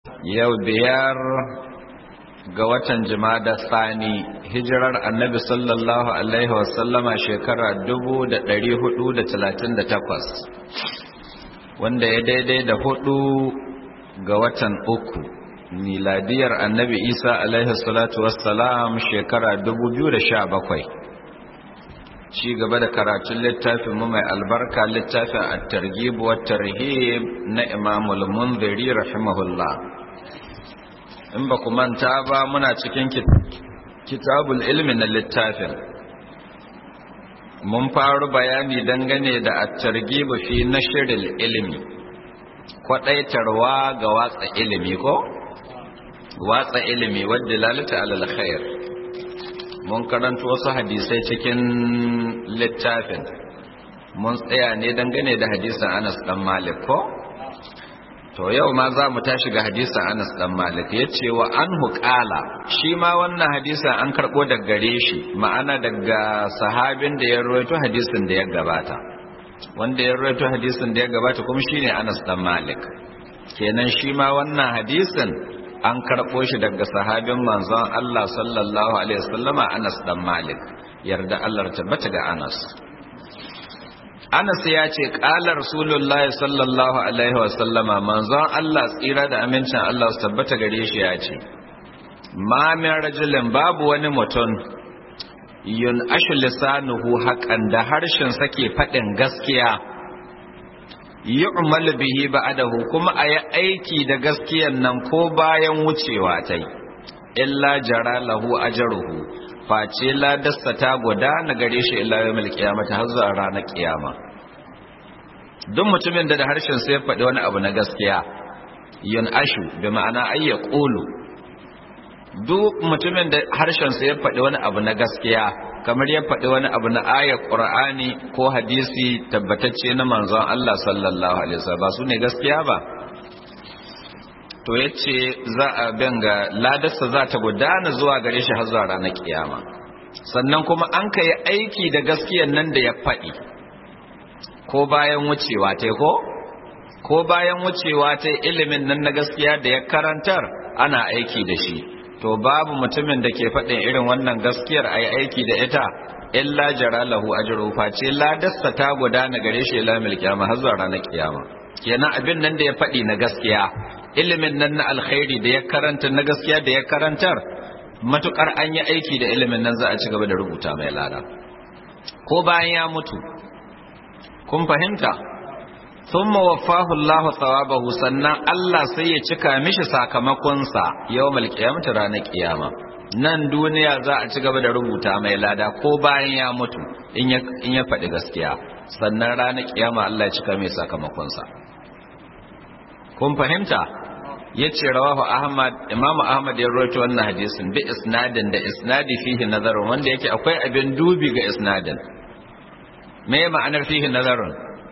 yau biyar ga watan jimada sani hijirar annabi sallallahu alaihi wasallama shekara 438 wanda ya daidai da hudu ga watan uku miladiyar annabi isa alaihi salatu wassalam shekara 2017 ci gaba da karatun littafin mu mai albarka littafin at-targhib wa tarhib na imamul munziri rahimahullah in ba ku manta ba muna cikin kitabul ilmi na littafin mun faru bayani dangane da at-targhib fi nashril ilmi kwadaitarwa ga watsa ilimi ko watsa ilimi wadda lalata alal khair mun karanta wasu hadisai cikin littafin mun tsaya ne dangane da hadisan Anas dan Malik ko to yau ma za mu tashi ga hadisan Anas dan Malik yace wa anhu qala shi ma wannan hadisan an karbo daga gare shi ma'ana daga sahabin da ya rawaito hadisin da ya gabata wanda ya rawaito hadisin da ya gabata kuma shine Anas dan Malik kenan shi ma wannan hadisin an karɓo shi daga sahabin manzon Allah sallallahu alaihi wasallama Anas dan Malik yarda Allah tabbata ga Anas Anas ya ce qala Rasulullahi sallallahu alaihi wasallama manzon Allah tsira da amincin Allah su tabbata gare shi ya ce ma min rajulin babu wani mutum yun ashu lisanuhu haƙan da harshen sake faɗin gaskiya yu'mal bihi ba'dahu kuma ayi aiki da gaskiyan nan ko bayan wucewa tai illa jara lahu ajruhu face ladarsa ta gudana gare shi illa yawmil qiyamati har zuwa ranar kiyama duk mutumin da da harshen sa ya faɗi wani abu na gaskiya yun ashu bi ma'ana ayya qulu duk mutumin da harshen sa ya faɗi wani abu na gaskiya kamar ya faɗi wani abu na ayar ƙur'ani ko hadisi tabbatacce na manzon Allah sallallahu alaihi wasallam ba su ne gaskiya ba to yace za a benga ladarsa za ta gudana zuwa gare shi har zuwa ranar kiyama sannan kuma an kai aiki da gaskiyan nan da ya faɗi ko bayan wucewa ta ko ko bayan wucewa ta ilimin nan na gaskiya da ya karantar ana aiki da shi to babu mutumin da ke faɗin irin wannan gaskiyar a yi aiki da ita illa jara lahu ajru face ladarsa ta gudana gare shi ila mil kiyama har zuwa ranar kiyama kenan abin nan da ya faɗi na gaskiya ilimin nan na alkhairi da ya karanta na gaskiya da ya karantar matukar an yi aiki da ilimin nan za a ci gaba da rubuta mai lada ko bayan ya mutu kun fahimta thumma waffahu Allahu thawabahu sannan Allah sai ya cika mishi sakamakonsa yawmal qiyamati ranar kiyama nan duniya za a ci gaba da rubuta mai lada ko bayan ya mutu in ya in ya faɗi gaskiya sannan ranar kiyama Allah ya cika mai sakamakonsa kun fahimta yace rawahu Ahmad Imam Ahmad ya rawaito wannan hadisin bi isnadin da isnadi fihi nazarun wanda yake akwai abin dubi ga isnadin me ma'anar fihi nazarun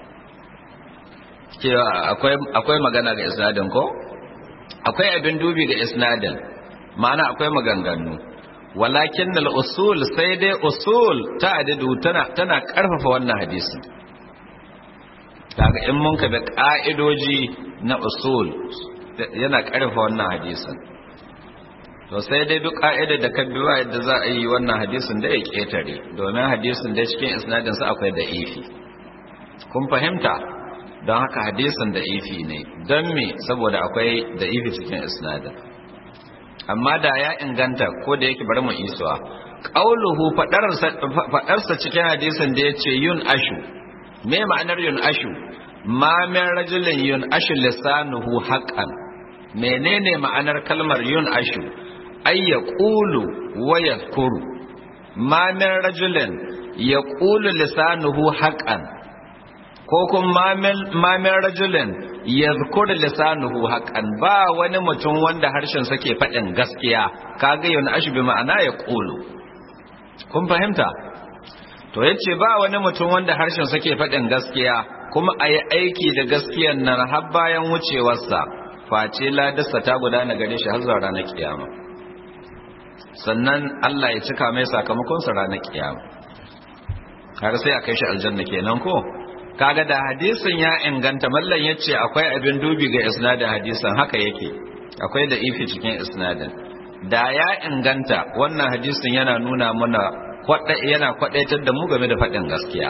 cewa akwai magana ga isnadin ko akwai abin dubi ga isnadin ma'ana akwai maganganu walakin al usul sai dai usul ta adadu tana tana karfafa wannan hadisi kaga in mun ka da ka'idoji na usul yana karfafa wannan hadisin to sai dai duk ka'idar da ka biwa yadda za a yi wannan hadisin da ya ketare domin hadisin da cikin isnadin sa akwai da ifi kun fahimta don haka hadisin da ifi ne don me saboda akwai da ifi cikin isnadin amma da ya inganta ko da yake bari mu isuwa qauluhu fadarsa cikin hadisin da yace yun ashu me ma'anar yun ashu ma min rajulin yun ashu lisanuhu haqqan menene ma'anar kalmar yun ashu ay yaqulu wa yadhkuru ma min rajulin yaqulu lisanuhu haqqan ko kuma mamin rajulin ya zukuri lisanuhu haƙan ba wani mutum wanda harshen sake faɗin gaskiya kaga yau na ashibi ma'ana ya ƙulu kun fahimta to ya ce ba wani mutum wanda harshen sake faɗin gaskiya kuma a yi aiki da gaskiyan nan har bayan wucewarsa face ladarsa ta gudana gare shi har zuwa ranar kiyama sannan Allah ya cika mai sakamakonsa ranar kiyama har sai a kai shi aljanna kenan ko kaga da hadisin ya inganta mallan yace akwai abin dubi ga isnadin hadisin haka yake akwai da ifi cikin isnadin da ya inganta wannan hadisin yana nuna mana yana kwadaitar da mu game da faɗin gaskiya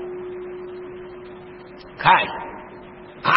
kai ha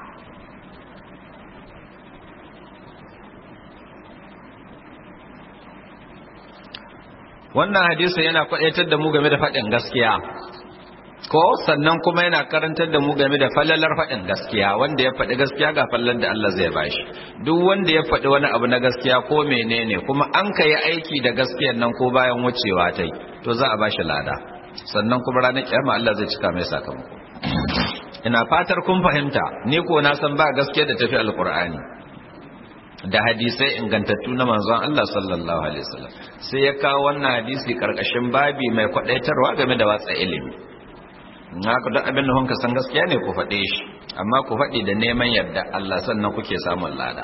wannan hadisin yana kwadaitar da mu game da faɗin gaskiya ko sannan kuma yana karantar da mu game da falalar faɗin gaskiya wanda ya faɗi gaskiya ga fallar da Allah zai bashi duk wanda ya faɗi wani abu na gaskiya ko menene kuma an ka yi aiki da gaskiyar nan ko bayan wucewa ta yi to za a bashi lada sannan kuma ranar kiyama Allah zai cika mai sakamako ina fatar kun fahimta ni ko na san ba gaskiya da tafi alqur'ani da hadisai ingantattu na manzon Allah sallallahu alaihi wasallam sai ya kawo wannan hadisi karkashin babi mai kwadaitarwa game da watsa ilimi haka duk abin da hunka san gaskiya ne ku faɗe shi amma ku faɗi da neman yarda Allah sannan kuke samun lada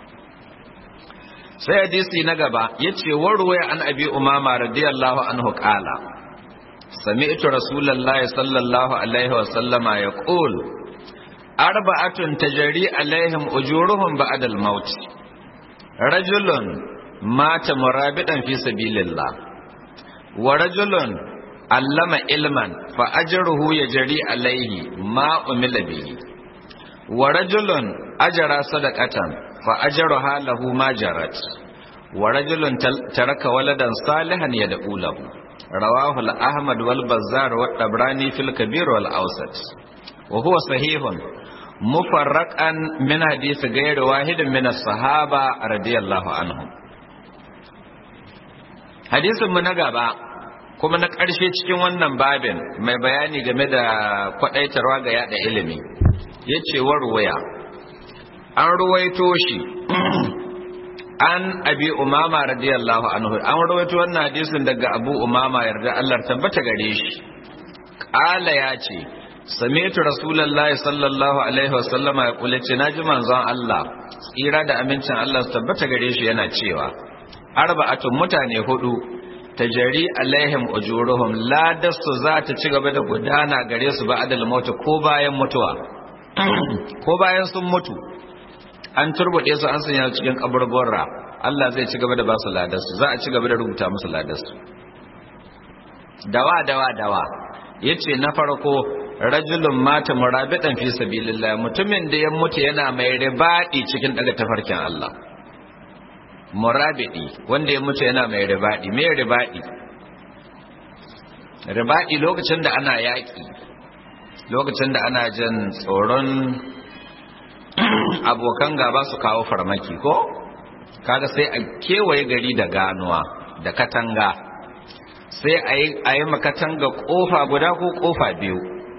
sai hadisi na gaba yace warwaya an abi umama radiyallahu anhu qala sami'tu rasulullahi sallallahu alaihi wa sallama yaqul arba'atun tajri alaihim ujuruhum ba'da al-maut rajulun mata murabidan fi sabilillah wa rajulun allama ilman fa ajruhu yajri alaihi ma umila bihi wa rajulun ajra sadaqatan fa ajruha lahu ma jarat wa rajulun taraka waladan salihan yad'u lahu rawahu al-ahmad wal bazzar wa tabrani fil kabir wal awsat wa huwa sahihun mufarraqan min hadith ghayr wahidin min as-sahaba radiyallahu anhum hadisin mu na gaba kuma na ƙarshe cikin wannan babin mai bayani game da kwaɗaitarwa ga yada ilimi ya ce ruwaya an ruwaito shi an abi umama radiyallahu anhu an ruwaito wannan hadisin daga abu umama yarda Allah tabbata gare shi ƙala ya ce sami'tu rasulullahi sallallahu alaihi wasallama ya kula ce naji manzon Allah tsira da amincin Allah su tabbata gare shi yana cewa arba'atun mutane hudu tajari alaihim ujuruhum ladarsu za ta ci gaba da gudana gare su ba adal mautu ko bayan mutuwa ko bayan sun mutu an turbuɗe su an sanya cikin kaburburra Allah zai ci gaba da ba su ladarsu za a ci gaba da rubuta musu ladarsu dawa dawa dawa yace na farko rajulun mata murabidan fi sabilillah mutumin da ya mutu yana mai ribadi cikin daga tafarkin Allah murabidi wanda ya mutu yana mai ribadi me ribadi ribadi lokacin da ana yaƙi lokacin da ana jin tsoron abokan gaba su kawo farmaki ko kaga sai a kewaye gari da ganuwa da katanga sai a yi makatanga kofa guda ko kofa biyu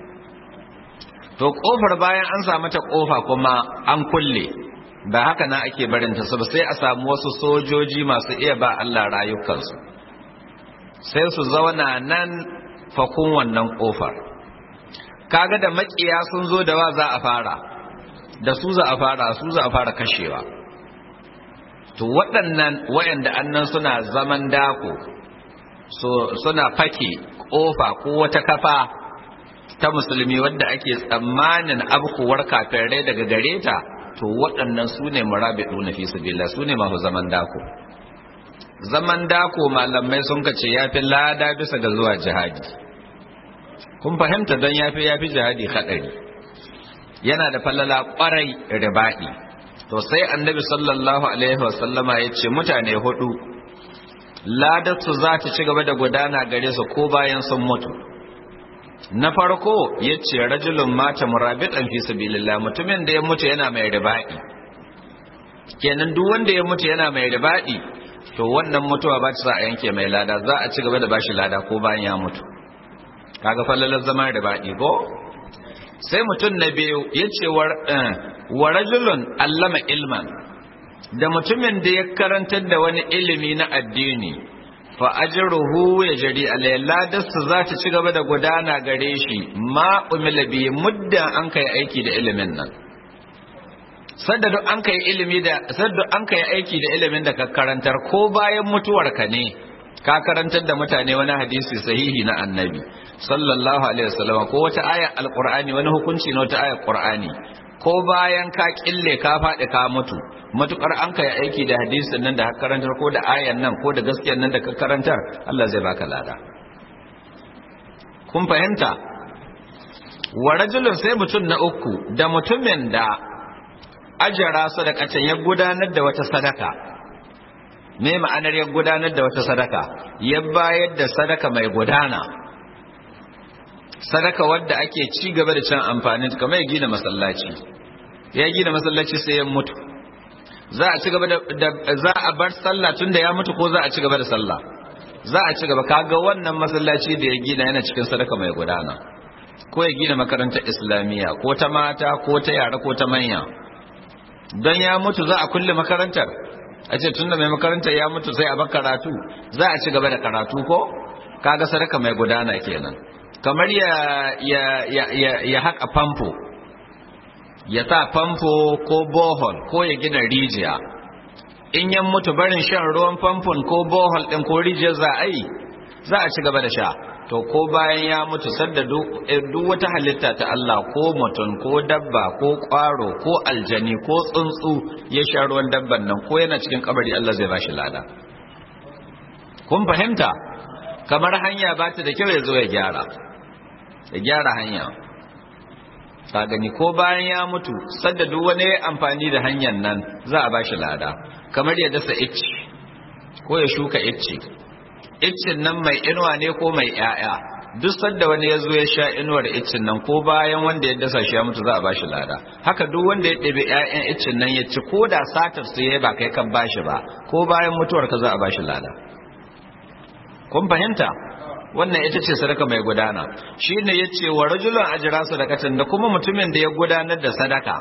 to kofar bayan an samu ta kofa kuma an kulle ba haka na ake barinta su ba sai a samu wasu sojoji masu iya ba Allah rayukansu sai su zauna nan fakun wannan kofar kaga da makiya sun zo da wa za a fara da su za a fara su za a fara kashewa to waɗannan wayanda annan suna zaman dako so suna fake kofa ko wata kafa ta musulmi wadda ake tsammanin abkuwar kafirai daga gare ta to waɗannan su ne murabidu na fi sabila su ne masu zaman dako zaman dako malamai sun kace ya fi lada bisa ga zuwa jihadi kun fahimta don ya fi ya fi jihadi haɗari yana da falala ƙwarai ribaɗi to sai annabi sallallahu alaihi wasallama ya ce mutane hudu ladarsu za ta ci gaba da gudana gare su ko bayan sun mutu na farko ya ce rajulun mata murabitan fi sabilillah mutumin da ya mutu yana mai ribaɗi kenan duk wanda ya mutu yana mai ribaɗi to wannan mutuwa ba ta sa a yanke mai lada za a ci gaba da bashi lada ko bayan ya mutu kaga fallalar zaman ribaɗi ko sai mutum na biyu ya ce wa rajulun allama ilman da mutumin da ya karantar da wani ilimi na addini fa ajruhu ya jari alayladarsa za ta ci gaba da gudana gare shi ma umila bi muddan an kai aiki da ilimin nan sadda an kai ilimi da sadda an kai aiki da ilimin da ka karantar ko bayan mutuwarka ne ka karantar da mutane wani hadisi sahihi na annabi sallallahu alaihi wasallam ko wata aya alqur'ani wani hukunci na wata aya qur'ani ko bayan ka kille ka faɗi ka mutu matukar an kai aiki da hadisin nan da ka karantar ko da ayan nan ko da gaskiyar nan da ka karantar Allah zai baka lada kun fahimta wa rajulun sai mutum na uku da mutumin da ajara sadakacin ya gudanar da wata sadaka me ma'anar ya gudanar da wata sadaka ya bayar da sadaka mai gudana sadaka wadda ake ci gaba da cin amfanin kamar ya gina masallaci ya gina masallaci sai ya mutu za a ci gaba da za a bar sallah tunda ya mutu ko za a ci gaba da sallah za a ci gaba kaga wannan masallaci da ya gina yana cikin sadaka mai gudana ko ya gina makarantar islamiyya ko ta mata ko ta yara ko ta manya don ya mutu za a kulle makarantar a ce tunda mai makarantar ya mutu sai a bar karatu za a ci gaba da karatu ko kaga sadaka mai gudana kenan kamar ya ya ya ya, ya haka famfo ya sa famfo ko bohol ko ya gina rijiya in yan mutu barin shan ruwan famfon ko bohol din ko rijiyar za a yi za a ci gaba da sha to ko bayan ya mutu sadda duk wata halitta ta Allah ko mutum ko dabba ko kwaro ko aljani ko tsuntsu ya sha ruwan dabban nan ko yana cikin kabari Allah zai bashi lada kun fahimta kamar hanya ba ta da kyau ya zo ya gyara ya gyara hanya ka gani ko bayan ya mutu sadda duk wani amfani da hanyar nan za a bashi lada kamar ya dasa icci ko ya shuka icci iccin nan mai inuwa ne ko mai ƴaƴa duk sadda wani ya zo ya sha inuwar iccin nan ko bayan wanda ya dasa shi ya mutu za a bashi lada haka duk wanda ya ɗebe ƴaƴan iccin nan ya ci ko da satar su yayi ba kai kan bashi ba ko bayan mutuwar ka za a bashi lada kun fahimta wannan ita ce sadaka mai gudana shine yace wa rajulun ajra sadakatan da kuma mutumin da ya gudanar da sadaka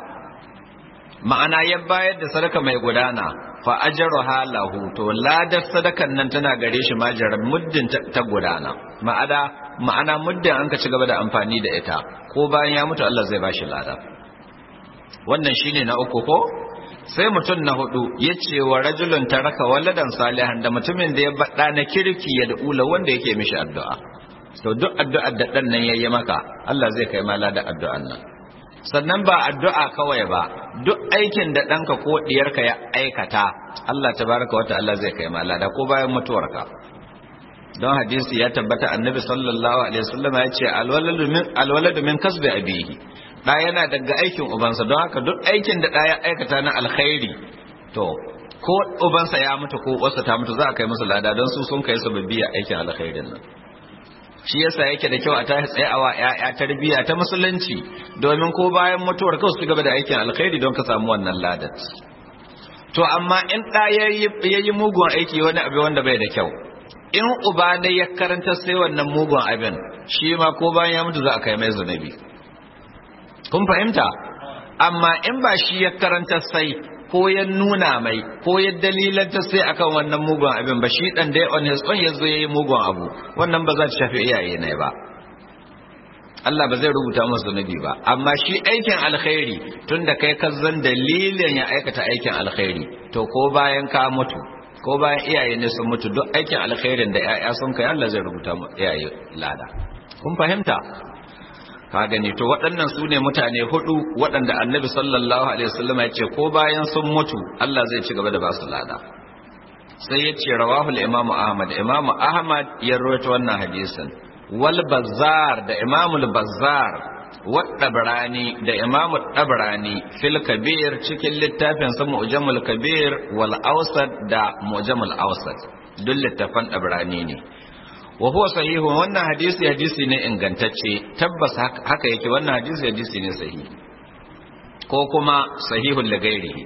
ma'ana ya bayar da sadaka mai gudana fa ajruha lahu to ladar sadakan nan tana gare shi majarar muddin ta gudana ma'ana ma'ana muddin an ka ci gaba da amfani da ita ko bayan ya mutu Allah zai bashi lada wannan shine na uku ko sai mutum na hudu ya ce wa rajulun taraka waladan salihan da mutumin da ya baɗa na kirki ya da'ula wanda yake mishi addu'a to duk addu'ar da ɗan nan yayi maka Allah zai kai mala da addu'an nan sannan ba addu'a kawai ba duk aikin da ɗanka ko ɗiyarka ya aikata Allah tabaraka wa ta'ala zai kai mala da ko bayan mutuwarka don hadisi ya tabbata annabi sallallahu alaihi wasallam ya ce alwaladu min alwaladu min kasbi abihi ɗa yana daga aikin ubansa don haka duk aikin da ɗa ya aikata na alkhairi to ko ubansa ya mutu ko wasu ta mutu za a kai musu lada don su sun kai su bibiya aikin alkhairin nan shi yasa yake da kyau a tashi tsayawa ya'ya tarbiyya ta musulunci domin ko bayan mutuwar kawai su gaba da aikin alkhairi don ka samu wannan ladat to amma in ɗa ya yi mugun aiki wani abu wanda bai da kyau in uba ne ya karanta sai wannan mugun abin shi ma ko bayan ya mutu za a kai mai zunubi kun fahimta amma in ba shi ya karanta sai ko ya nuna mai ko ya dalilanta sai akan wannan mugun abin ba shi dan dai on his own ya zo yayi mugun abu wannan ba za ta shafi iyaye ne ba Allah ba zai rubuta masa zunubi ba amma shi aikin alkhairi tunda kai ka zan dalilin ya aikata aikin alkhairi to ko bayan ka mutu ko bayan iyaye ne sun mutu duk aikin alkhairin da 'ya'ya sun kai Allah zai rubuta iyaye lada kun fahimta ka gani to waɗannan su ne mutane hudu waɗanda annabi sallallahu alaihi wasallam ya ce ko bayan sun mutu Allah zai ci gaba da ba su lada sai ya ce rawahul imam ahmad imam ahmad ya rawaito wannan hadisin wal bazzar da imam al bazzar wa dabrani da imam dabrani fil kabir cikin littafin sa mu'jamul kabir wal awsat da mu'jamul awsat duk littafan dabrani ne wa huwa sahihu wannan hadisi hadisi ne ingantacce tabbas haka yake wannan hadisi hadisi ne sahihi ko kuma sahihun la gairihi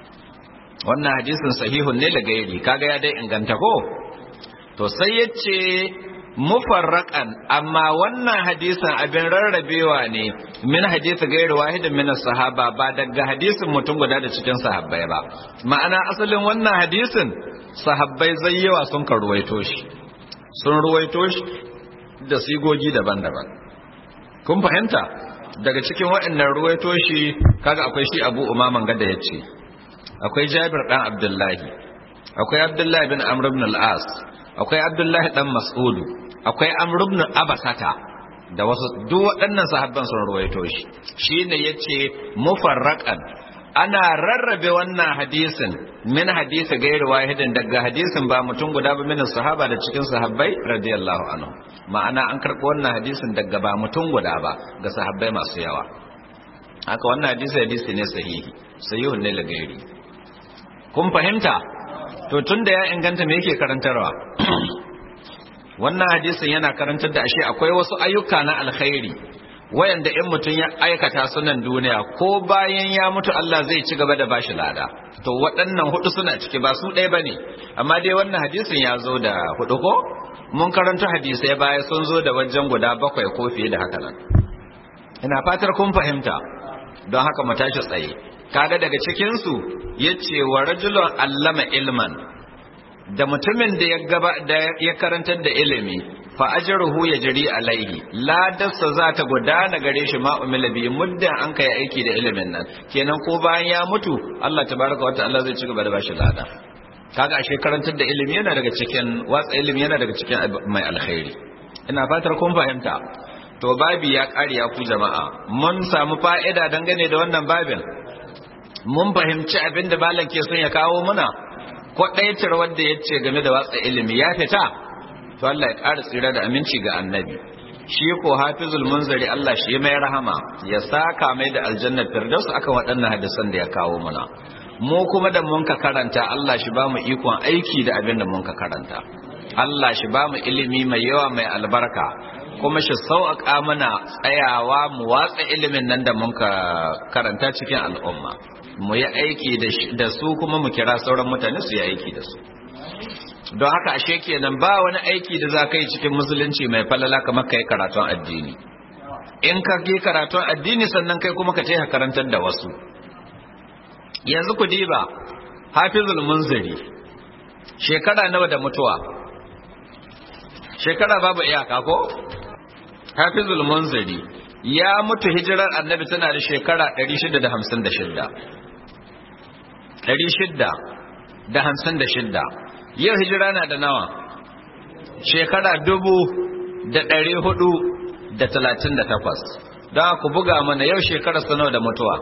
wannan hadisin sahihun ne la gairi kaga ya dai inganta ko to sai yace mufarraqan amma wannan hadisin abin rarrabewa ne min hadisi gairi wahidin min sahaba ba daga hadisin mutum guda da cikin sahabbai ba ma'ana asalin wannan hadisin sahabbai zai yawa sun karuwaito shi sun ruwaito shi da sigogi daban-daban kun fahimta daga cikin waɗannan ruwaito shi kaga akwai shi abu umaman gada ya ce akwai jabir ɗan abdullahi akwai abdullahi bin amr ibn al-as akwai abdullahi ɗan mas'udu akwai amr ibn abasata da wasu duk waɗannan sahabban sun ruwaito shi shine yace mufarraqan ana rarrabe wannan hadisin min hadisi gairi wahidin daga hadisin ba mutum guda ba min sahaba da cikin sahabbai radiyallahu anhu ma'ana an karɓi wannan hadisin daga ba mutum guda ba ga sahabbai masu yawa haka wannan hadisi hadisi ne sahihi sahihun ne lagairi kun fahimta to tunda ya inganta me yake karantarwa wannan hadisin yana karantar da ashe akwai wasu ayyuka na alkhairi wayanda in mutum ya aikata sunan duniya ko bayan ya mutu Allah zai ci gaba da bashi lada to waɗannan hudu suna ciki ba su ɗaya bane amma dai wannan hadisin ya zo da hudu ko mun karanta hadisai baya sun zo da wajen guda bakwai ko fiye da haka nan ina fatar kun fahimta don haka mu tashi tsaye kaga daga cikin su yace wa rajulun allama ilman da mutumin da ya gaba da ya karantar da ilimi fa ajruhu yajri alaihi ladarsa za ta gudana gare shi ma umila bi muddan an kai aiki da ilimin nan kenan ko bayan ya mutu Allah tabaraka wa ta'ala zai ci gaba da bashi lada kaga ashe karantar da ilimi yana daga cikin watsa ilimi yana daga cikin mai alkhairi ina fatar kun fahimta to babi ya kare ya ku jama'a mun samu fa'ida dangane da wannan babin mun fahimci abin da malam ke son ya kawo muna kwaɗaitar wanda ya ce game da watsa ilimi ya fita to Allah ya ƙara tsira da aminci ga annabi shi ko hafizul munzari Allah shi mai rahama ya saka mai da aljannar firdaus akan waɗannan hadisan da ya kawo muna mu kuma da mun ka karanta Allah shi ba mu ikon aiki da abin da mun ka karanta Allah shi ba mu ilimi mai yawa mai albarka kuma shi sauƙaƙa mana tsayawa mu watsa ilimin nan da mun ka karanta cikin al'umma mu yi aiki da su kuma mu kira sauran mutane su yi aiki da su don haka ashe kenan ba wani aiki da za ka yi cikin musulunci mai falala kamar ka yi karatun addini in ka yi karatun addini sannan kai kuma ka taiha karantar da wasu yanzu ku diba hafizul munziri shekara nawa da mutuwa shekara babu iyaka ko hafizul munziri ya mutu hijirar annabi tana da shekara 656 656 yau hijira na da nawa shekara dubu da ɗari hudu da talatin da takwas don ku buga mana yau shekarar nawa da mutuwa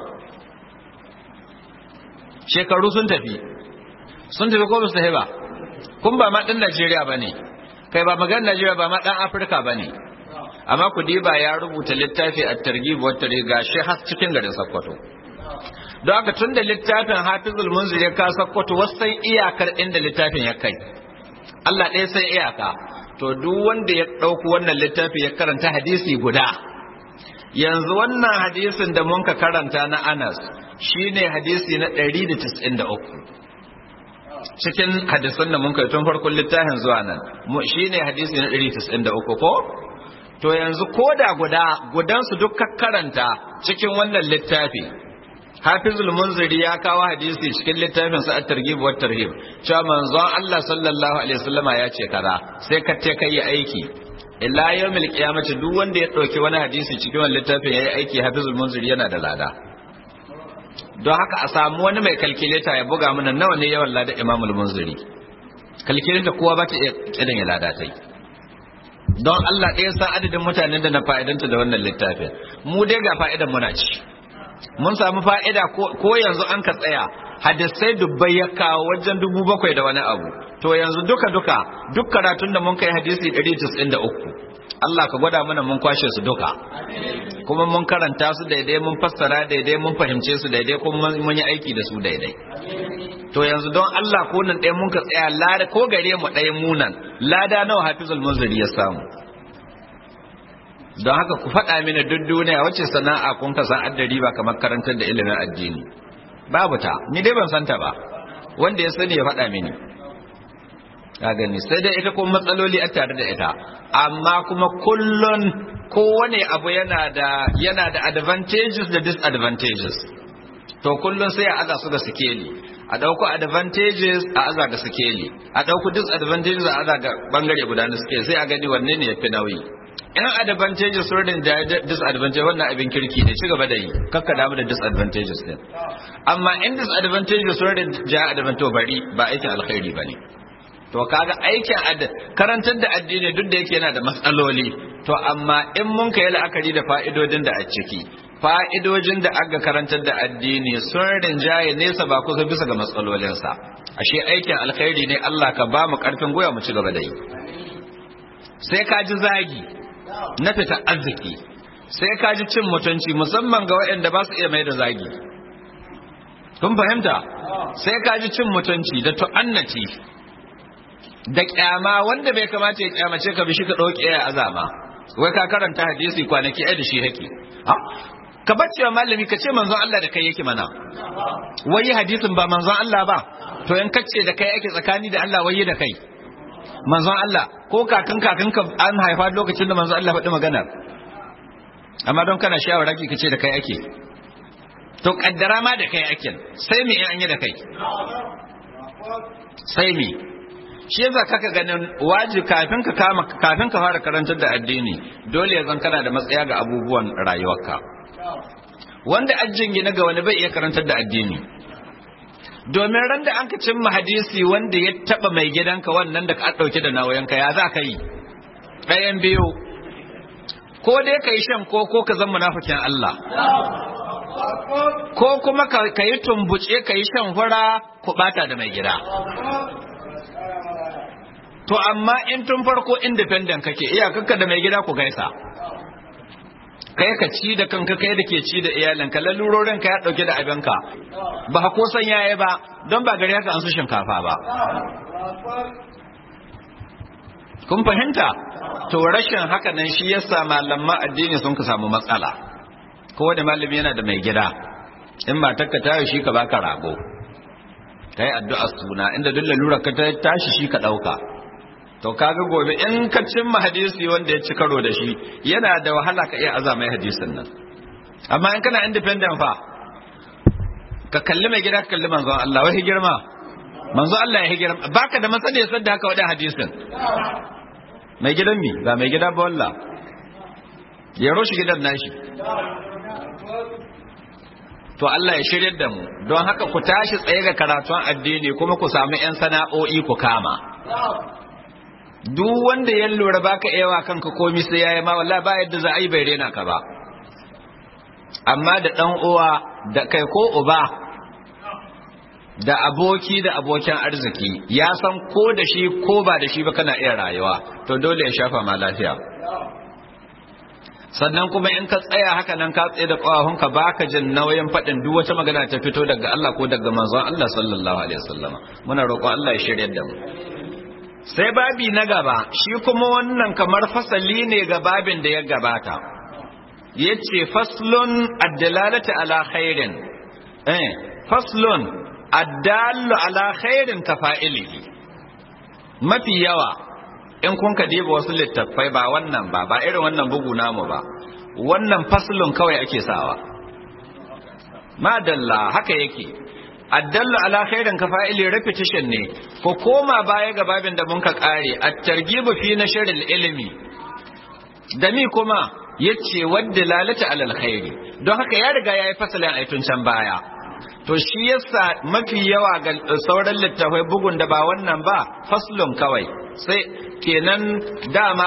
shekaru sun tafi sun tafi ko ba su ba kun ba ma ɗan najeriya ba ne kai ba magan najeriya ba ma ɗan afirka ba ne amma ku diba ya rubuta littafi a targhib wa tarhiga shi har cikin garin Sokoto don haka tun da littafin Hafizul Munzir ya ka Sokoto wasan iyakar inda littafin ya kai Allah ɗaya san iyaka to duk wanda ya ɗauko wannan littafi ya karanta hadisi guda yanzu wannan hadisin da mun ka karanta na Anas shine hadisi na 193 cikin hadisan da mun kai tun farkon littafin zuwa nan shine hadisi na 193 ko to yanzu ko da guda gudansu duk karanta cikin wannan littafi hafizul munziri ya kawo hadisi cikin littafin sa at-targhib wa tarhib cewa manzon Allah sallallahu alaihi wasallama ya ce kaza sai ka te kai aiki illa yawmil qiyamati duk wanda ya dauki wani hadisi cikin wannan littafin yayi aiki hafizul munziri yana da lada don haka a samu wani mai kalkuleta ya buga mana nawa ne yawan lada imamul munziri kalkuleta kowa ba ta iya kidan ya lada ta yi don Allah ɗaya san adadin mutanen da na fa'idanta da wannan littafin mu dai ga fa'idan muna ci mun samu fa'ida ko yanzu an ka tsaya hadisai dubbai ya kawo wajen dubu bakwai da wani abu to yanzu duka duka duk karatun da mun kai hadisi 193 Allah ka gwada mana mun kwashe su duka kuma mun karanta su daidai mun fassara daidai mun fahimce su daidai kuma mun yi aiki da su daidai to yanzu don Allah ko nan ɗaya mun ka tsaya lada ko gare mu ɗaya munan lada nawa hafizul munziri ya samu don haka ku faɗa mini duk duniya wacce sana'a kun ka san addari ba kamar karantar da ilimin addini babu ta ni dai ban santa ba wanda ya sani ya faɗa mini ka gani sai dai ita kuma matsaloli a tare da ita amma kuma kullun kowane abu yana da yana da advantages da disadvantages to kullun sai a aza su ga sikeli a ɗauko advantages a aza ga sikeli a ɗauko disadvantages a aza ga bangare guda na sikeli sai a gani wanne ne ya fi nauyi in advantages sun rin da disadvantages wannan abin kirki ne ci gaba da yi kakka damu da disadvantages din amma in disadvantages sun rin ja advantages bari ba aikin alkhairi ba ne to kaga aikin karantar da addini duk da yake yana da matsaloli to amma in mun kai la'akari da fa'idodin da a ciki fa'idojin da aka karantar da addini sun rinjaye nesa ba kusa bisa ga matsalolinsa ashe aikin alkhairi ne Allah ka ba mu karfin goya mu ci gaba da yi sai ka ji zagi na fita arziki sai ka ji cin mutunci musamman ga waɗanda ba su iya mai da zagi kun fahimta sai ka ji cin mutunci da tu'annati da kyama wanda bai kamata ya kyamace ka bishi ka ɗauke ya azama wai ka karanta hadisi kwanaki ai da shi hake ka bacci wa malami ka ce manzon Allah da kai yake mana wai hadisin ba manzon Allah ba to in kace da kai ake tsakani da Allah wai da kai manzon Allah ko kakan kakan ka an haifa lokacin da manzon Allah faɗi maganar amma don kana shawara ki kace da kai ake to kaddara ma da kai ake sai me an yi da kai sai me shi yasa kaka ganin waji kafin ka kama kafin ka fara karantar da addini dole ya zan kana da matsaya ga abubuwan rayuwarka wanda ajin gina ga wani bai iya karantar da addini domin ran da an ka cimma hadisi wanda ya taba mai gidanka wannan da ka dauke da nawayanka ya za ka yi ɗayan biyu ko dai ka yi shan ko ko ka zan munafikin Allah ko kuma ka yi tumbuce ka yi shan hura ku bata da mai gida to amma in tun farko independent kake iyakanka da mai gida ku gaisa kai ka ci da kanka kai da ke ci da iyalinka lalurorin ka ya dauke da abinka ba ko san yaye ba don ba gari haka an su shinkafa ba kun fahimta to rashin haka nan shi yasa malaman addini sun ka samu matsala ko da malami yana da mai gida in ba takka tayo shi ka baka rago kai addu'a suna inda duk lalura ka tashi shi ka dauka to kaga gobe in ka cimma hadisi wanda ya ci karo da shi yana da wahala ka iya azama hadisin nan amma in kana independent fa ka kalli mai gida ka kalli manzon Allah wai girma manzon Allah ya girma baka da matsala ya sadda haka wadan hadisin mai gidan mi ba mai gida ba wallah ya roshi gidan nashi to Allah ya shiryar da mu don haka ku tashi tsaye ga karatun addini kuma ku samu 'yan sana'o'i ku kama duk wanda ya lura baka yawa kanka komi sai yayi ma wallahi ba yadda za a yi bai rena ka ba amma da dan uwa da kai ko uba da aboki da abokin arziki ya san ko da shi ko ba da shi ba kana iya rayuwa to dole ya shafa ma lafiya sannan kuma in ka tsaya haka nan ka tsaye da ƙawahunka ba ka jin nauyin faɗin duk wata magana ta fito daga Allah ko daga manzon Allah sallallahu alaihi wasallam muna roƙon Allah ya shirya da mu sai babi na gaba shi kuma wannan kamar fasali ne ga babin da ya gabata yace faslun ad-dalalati ala khairin eh faslun ad-dallu ala khairin kafa'ilihi mafi yawa in kun ka diba wasu littattafai ba wannan ba ba irin wannan bugu namu ba wannan faslun kawai ake sawa madalla haka yake addallu ala khairin kafa'ili repetition ne ko koma baya ga babin da mun ka kare at-targhibu fi nashr ilmi da mi kuma yace wadda lalata alal khairi don haka ya riga yayi fasalin aitun can baya to shi yasa mafi yawa ga sauran littafai bugun da ba wannan ba faslun kawai sai kenan dama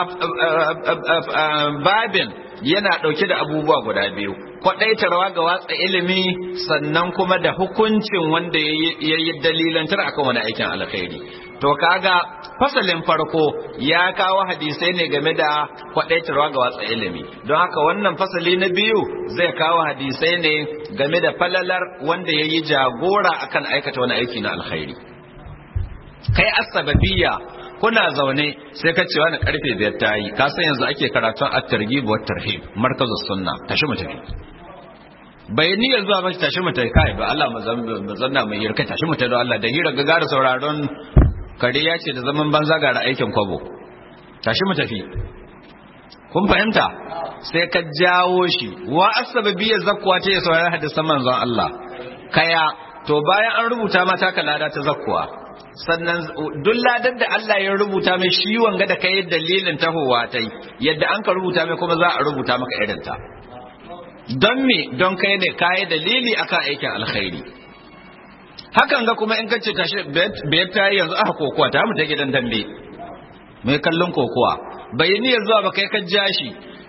babin yana dauke da abubuwa guda biyu kwadaitarwa ga watsa ilimi sannan kuma da hukuncin wanda ya yi dalilantar akan wani aikin alkhairi to kaga fasalin farko ya kawo hadisai ne game da kwadaitarwa ga watsa ilimi don haka wannan fasali na biyu zai kawo hadisai ne game da falalar wanda ya yi jagora akan aikata wani aiki na alkhairi kai asbabiyya kuna zaune sai ka cewa na karfe biyar ta yi ka san yanzu ake karatun at-targhib wa tarhib markazus sunna tashi mu tafi bai ni yanzu ba tashi mu tafi kai ba Allah mu zanna mai yarka tashi mu tafi don Allah da hira ga gara sauraron kare ya ce da zaman banza gara aikin kwabo tashi mu tafi kun fahimta sai ka jawo shi wa asbabiyya zakwa ce ya saurari hadisan manzon Allah kaya to bayan an rubuta mata ka lada ta zakwa sannan duk ladar da Allah ya rubuta mai shi wanga da kai dalilin tahowa ta yadda an ka rubuta mai kuma za a rubuta maka irinta don me don kai ne kayi dalili akan aikin alkhairi hakan ga kuma in ka ce tashi biyar ta yi yanzu aka kokowa ta mu ta gidan dambe mai kallon kokowa bai ni zuwa ba kai ka ja shi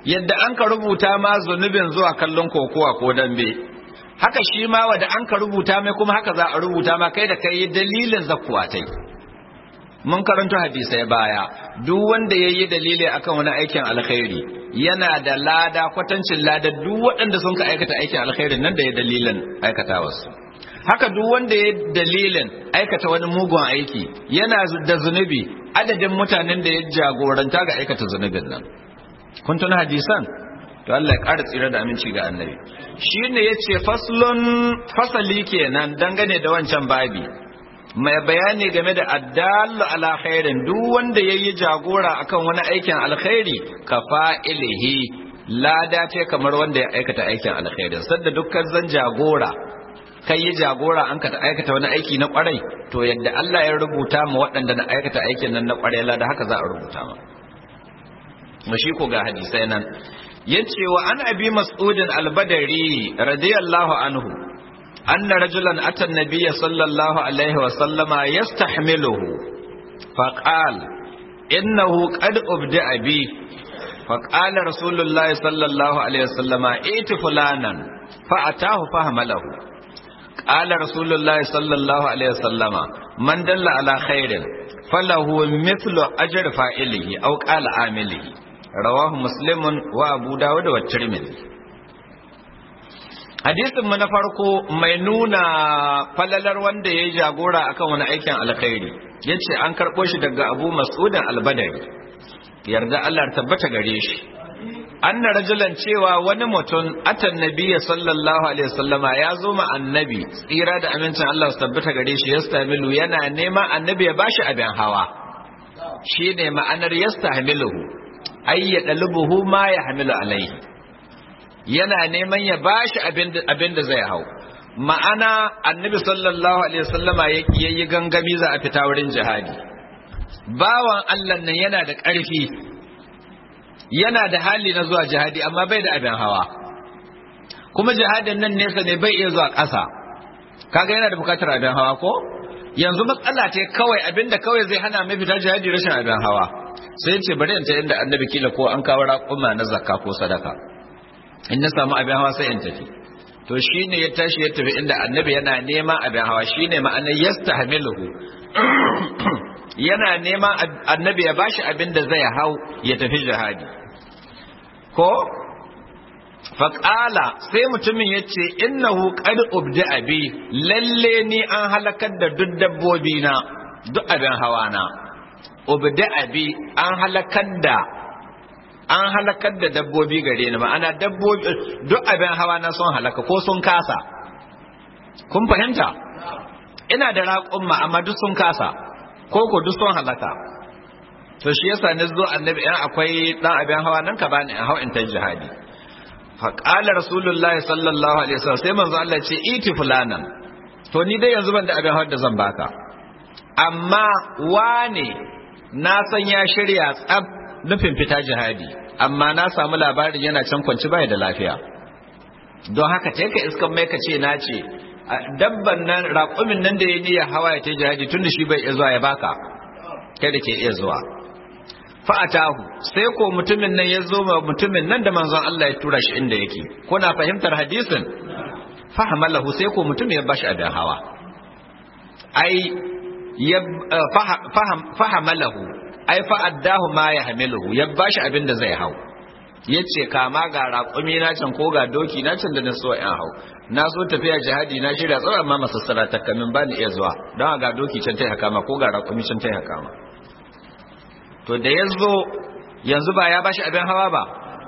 yadda an ka rubuta ma zunubin zuwa kallon kokowa ko dambe haka shi ma wanda an ka rubuta mai kuma haka za a rubuta ma kai da kai dalilin zakkuwa tai mun karanto hadisai baya duk wanda ya yi dalili akan wani aikin alkhairi yana da lada kwatancin lada duk waɗanda sun ka aikata aikin alkhairi nan da ya dalilin aikata wasu haka duk wanda ya dalilin aikata wani mugun aiki yana da zunubi adadin mutanen da ya jagoranta ga aikata zunubin nan kun tuna hadisan to Allah ya ƙara tsira da aminci ga annabi shine yace faslun fasali kenan dangane da wancan babi mai bayani game da addallu ala khairin duk wanda yayi jagora akan wani aikin alkhairi ka fa'ilihi lada ce kamar wanda ya aikata aikin alkhairi sadda dukkan zan jagora kai yi jagora an ka aikata wani aiki na kwarai to yadda Allah ya rubuta mu waɗanda na aikata aikin nan na kwarai lada haka za a rubuta ma mu shi ko ga hadisai nan yace wa an abi mas'udin al-badari radiyallahu anhu anna rajulan ata an-nabiy sallallahu alaihi wa sallama yastahmiluhu faqal innahu qad ubdi'a bi faqala rasulullah sallallahu alaihi wa sallama iti fulanan fa'atahu fahmalahu qala rasulullah sallallahu alaihi wa sallama man dalla ala khairin falahu mithlu ajri fa'ilihi aw qala amilihi rawahu muslimun wa abu dawud wa tirmidhi hadisin mu na farko mai nuna falalar wanda ya jagora akan wani aikin alkhairi yace an karɓo shi daga abu mas'udin albadari yarda Allah tabbata gare shi anna rajulan cewa wani mutum atan nabiyya sallallahu alaihi wasallama ya zo ma annabi tsira da amincin Allah su tabbata gare shi yastamilu yana neman annabi ya bashi abin hawa shine ma'anar yastahmiluhu ay ya dalubuhu ma ya hamilu alaihi yana neman ya bashi abin da zai hau ma'ana annabi sallallahu alaihi wasallama ya yi gangami za a fita wurin jihadi bawan Allah nan yana da ƙarfi yana da hali na zuwa jihadi amma bai da abin hawa kuma jihadin nan nesa ne bai iya zuwa ƙasa kaga yana da bukatar abin hawa ko yanzu matsala ce kawai abinda kawai zai hana mai fita jihadi rashin abin hawa sai ce bari in ta inda annabi kila ko an kawo raƙuma na zakka ko sadaka in na samu abin hawa sai in tafi to shine ya tashi ya tafi inda annabi yana neman abin hawa shine ma'anar yastahmiluhu yana neman annabi ya bashi abin da zai hau ya tafi jihadi ko faƙala sai mutumin ya ce innahu qad ubdi abi lalle ni an halakar da duk dabbobi na duk abin hawa na ubdi abi an halakar da an halakar da dabbobi gare ni ma'ana dabbobi duk abin hawa na sun halaka ko sun kasa kun fahimta ina da raƙumma amma duk sun kasa ko ko duk sun halaka to shi yasa ni zo annabi in akwai dan abin hawa nan ka bani in hau in ta jihadi fa qala rasulullahi sallallahu alaihi wasallam sai manzo Allah ce iti fulanan to ni dai yanzu ban da abin hawa da zan baka amma wane na san ya shirya tsab nufin fita jihadi amma na samu labarin yana can kwanci bai da lafiya don haka ta ka iskan mai ka ce na ce dabban nan raƙumin nan da ya niyyar hawa ya ta jihadi tun da shi bai iya zuwa ya baka kai da ke iya zuwa fa'atahu sai ko mutumin nan ya zo ma mutumin nan da manzon Allah ya tura shi inda yake kuna fahimtar hadisin fahamalahu sai ko mutum ya bashi abin hawa ai ya fahamalahu ai fa'addahu ma ya hamiluhu ya bashi abin da zai hau yace kama ga raƙumi na can ko ga doki na can da na so in hau na so tafiya jihadi na shirya tsawon amma masassara takamin ba ni iya zuwa don ga doki can ta haka ma ko ga raƙumi can ta haka ma to da ya zo yanzu ba ya bashi abin hawa ba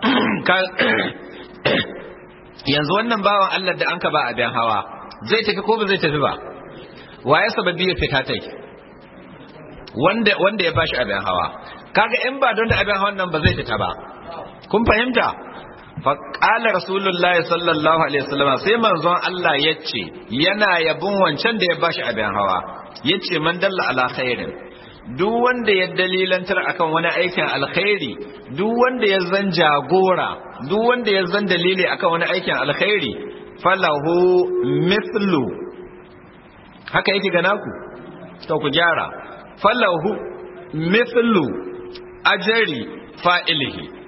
yanzu wannan bawan Allah da an ka ba abin hawa zai tafi ko ba zai tafi ba wa ya sababi ya fita tai wanda wanda ya bashi abin hawa kaga in ba don da abin hawan nan ba zai fita ba kun fahimta fa qala rasulullahi sallallahu alaihi wasallam sai manzon Allah yace yana yabun wancan da ya bashi abin hawa yace man dalla ala khairin duk wanda ya dalilantar akan wani aikin alkhairi duk wanda ya zan jagora duk wanda ya zan dalili akan wani aikin alkhairi falahu mithlu haka yake ga naku to ku gyara falahu mithlu ajri fa'ilihi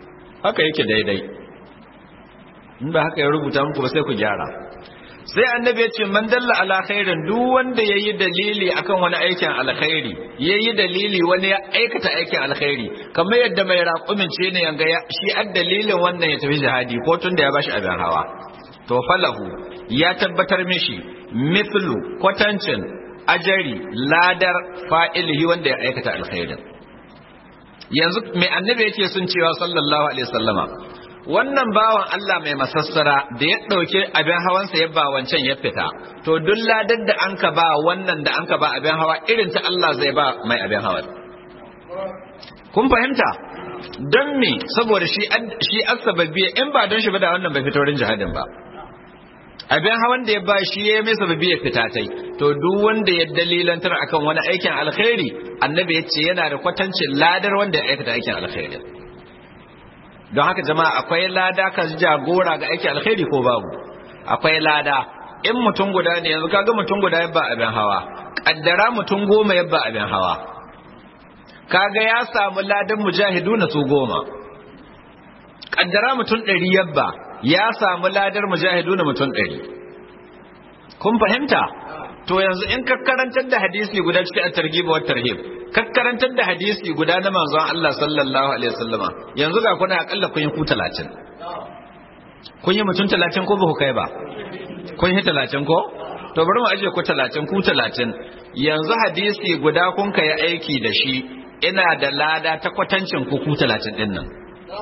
haka yake daidai in ba haka ya rubuta muku ba sai ku gyara sai annabi ya ce man dalla ala khairin duk wanda yayi dalili akan wani aikin alkhairi yayi dalili wani ya aikata aikin alkhairi kamar yadda mai raƙumin ce ne yanga shi ad dalilin wannan ya tafi jihadi ko tun da ya bashi abin hawa to falahu ya tabbatar mishi mithlu kwatancin ajari ladar fa'ilihi wanda ya aikata alkhairin yanzu mai annabi yake sun cewa sallallahu alaihi wasallama wannan bawan Allah mai masassara da ya ɗauki abin hawansa ya ba wancan ya fita to duk ladar da an ka ba wannan da an ka ba abin hawa irin ta Allah zai ba mai abin hawa kun fahimta don me saboda shi shi asbabiyya in ba don shi ba da wannan bai fito wurin jihadin ba abin hawan da ya ba shi ya mai sababi ya fita tai to duk wanda ya dalilantar akan wani aikin alkhairi annabi ya ce yana da kwatancin ladar wanda ya aikata aikin alkhairi don haka jama'a akwai lada ka jagora ga aikin alkhairi ko babu akwai lada in mutum guda ne yanzu kaga mutum guda yabba abin hawa kaddara mutum goma yabba abin hawa kaga ya samu ladan mujahidu na su goma kaddara mutum ɗari yabba ya samu ladar mujahidu na mutum ɗari kun fahimta to yanzu in ka karantar da hadisi guda cikin at-targhib wa tarhib ka karantar da hadisi guda na manzon Allah sallallahu alaihi wasallama yanzu ga kuna akalla kun yi ku 30 kun yi mutum 30 ko ba ku kai ba kun yi 30 ko to bari mu aje ku 30 ku 30 yanzu hadisi guda kun kai aiki da shi ina da lada ta kwatancin ku ku 30 din nan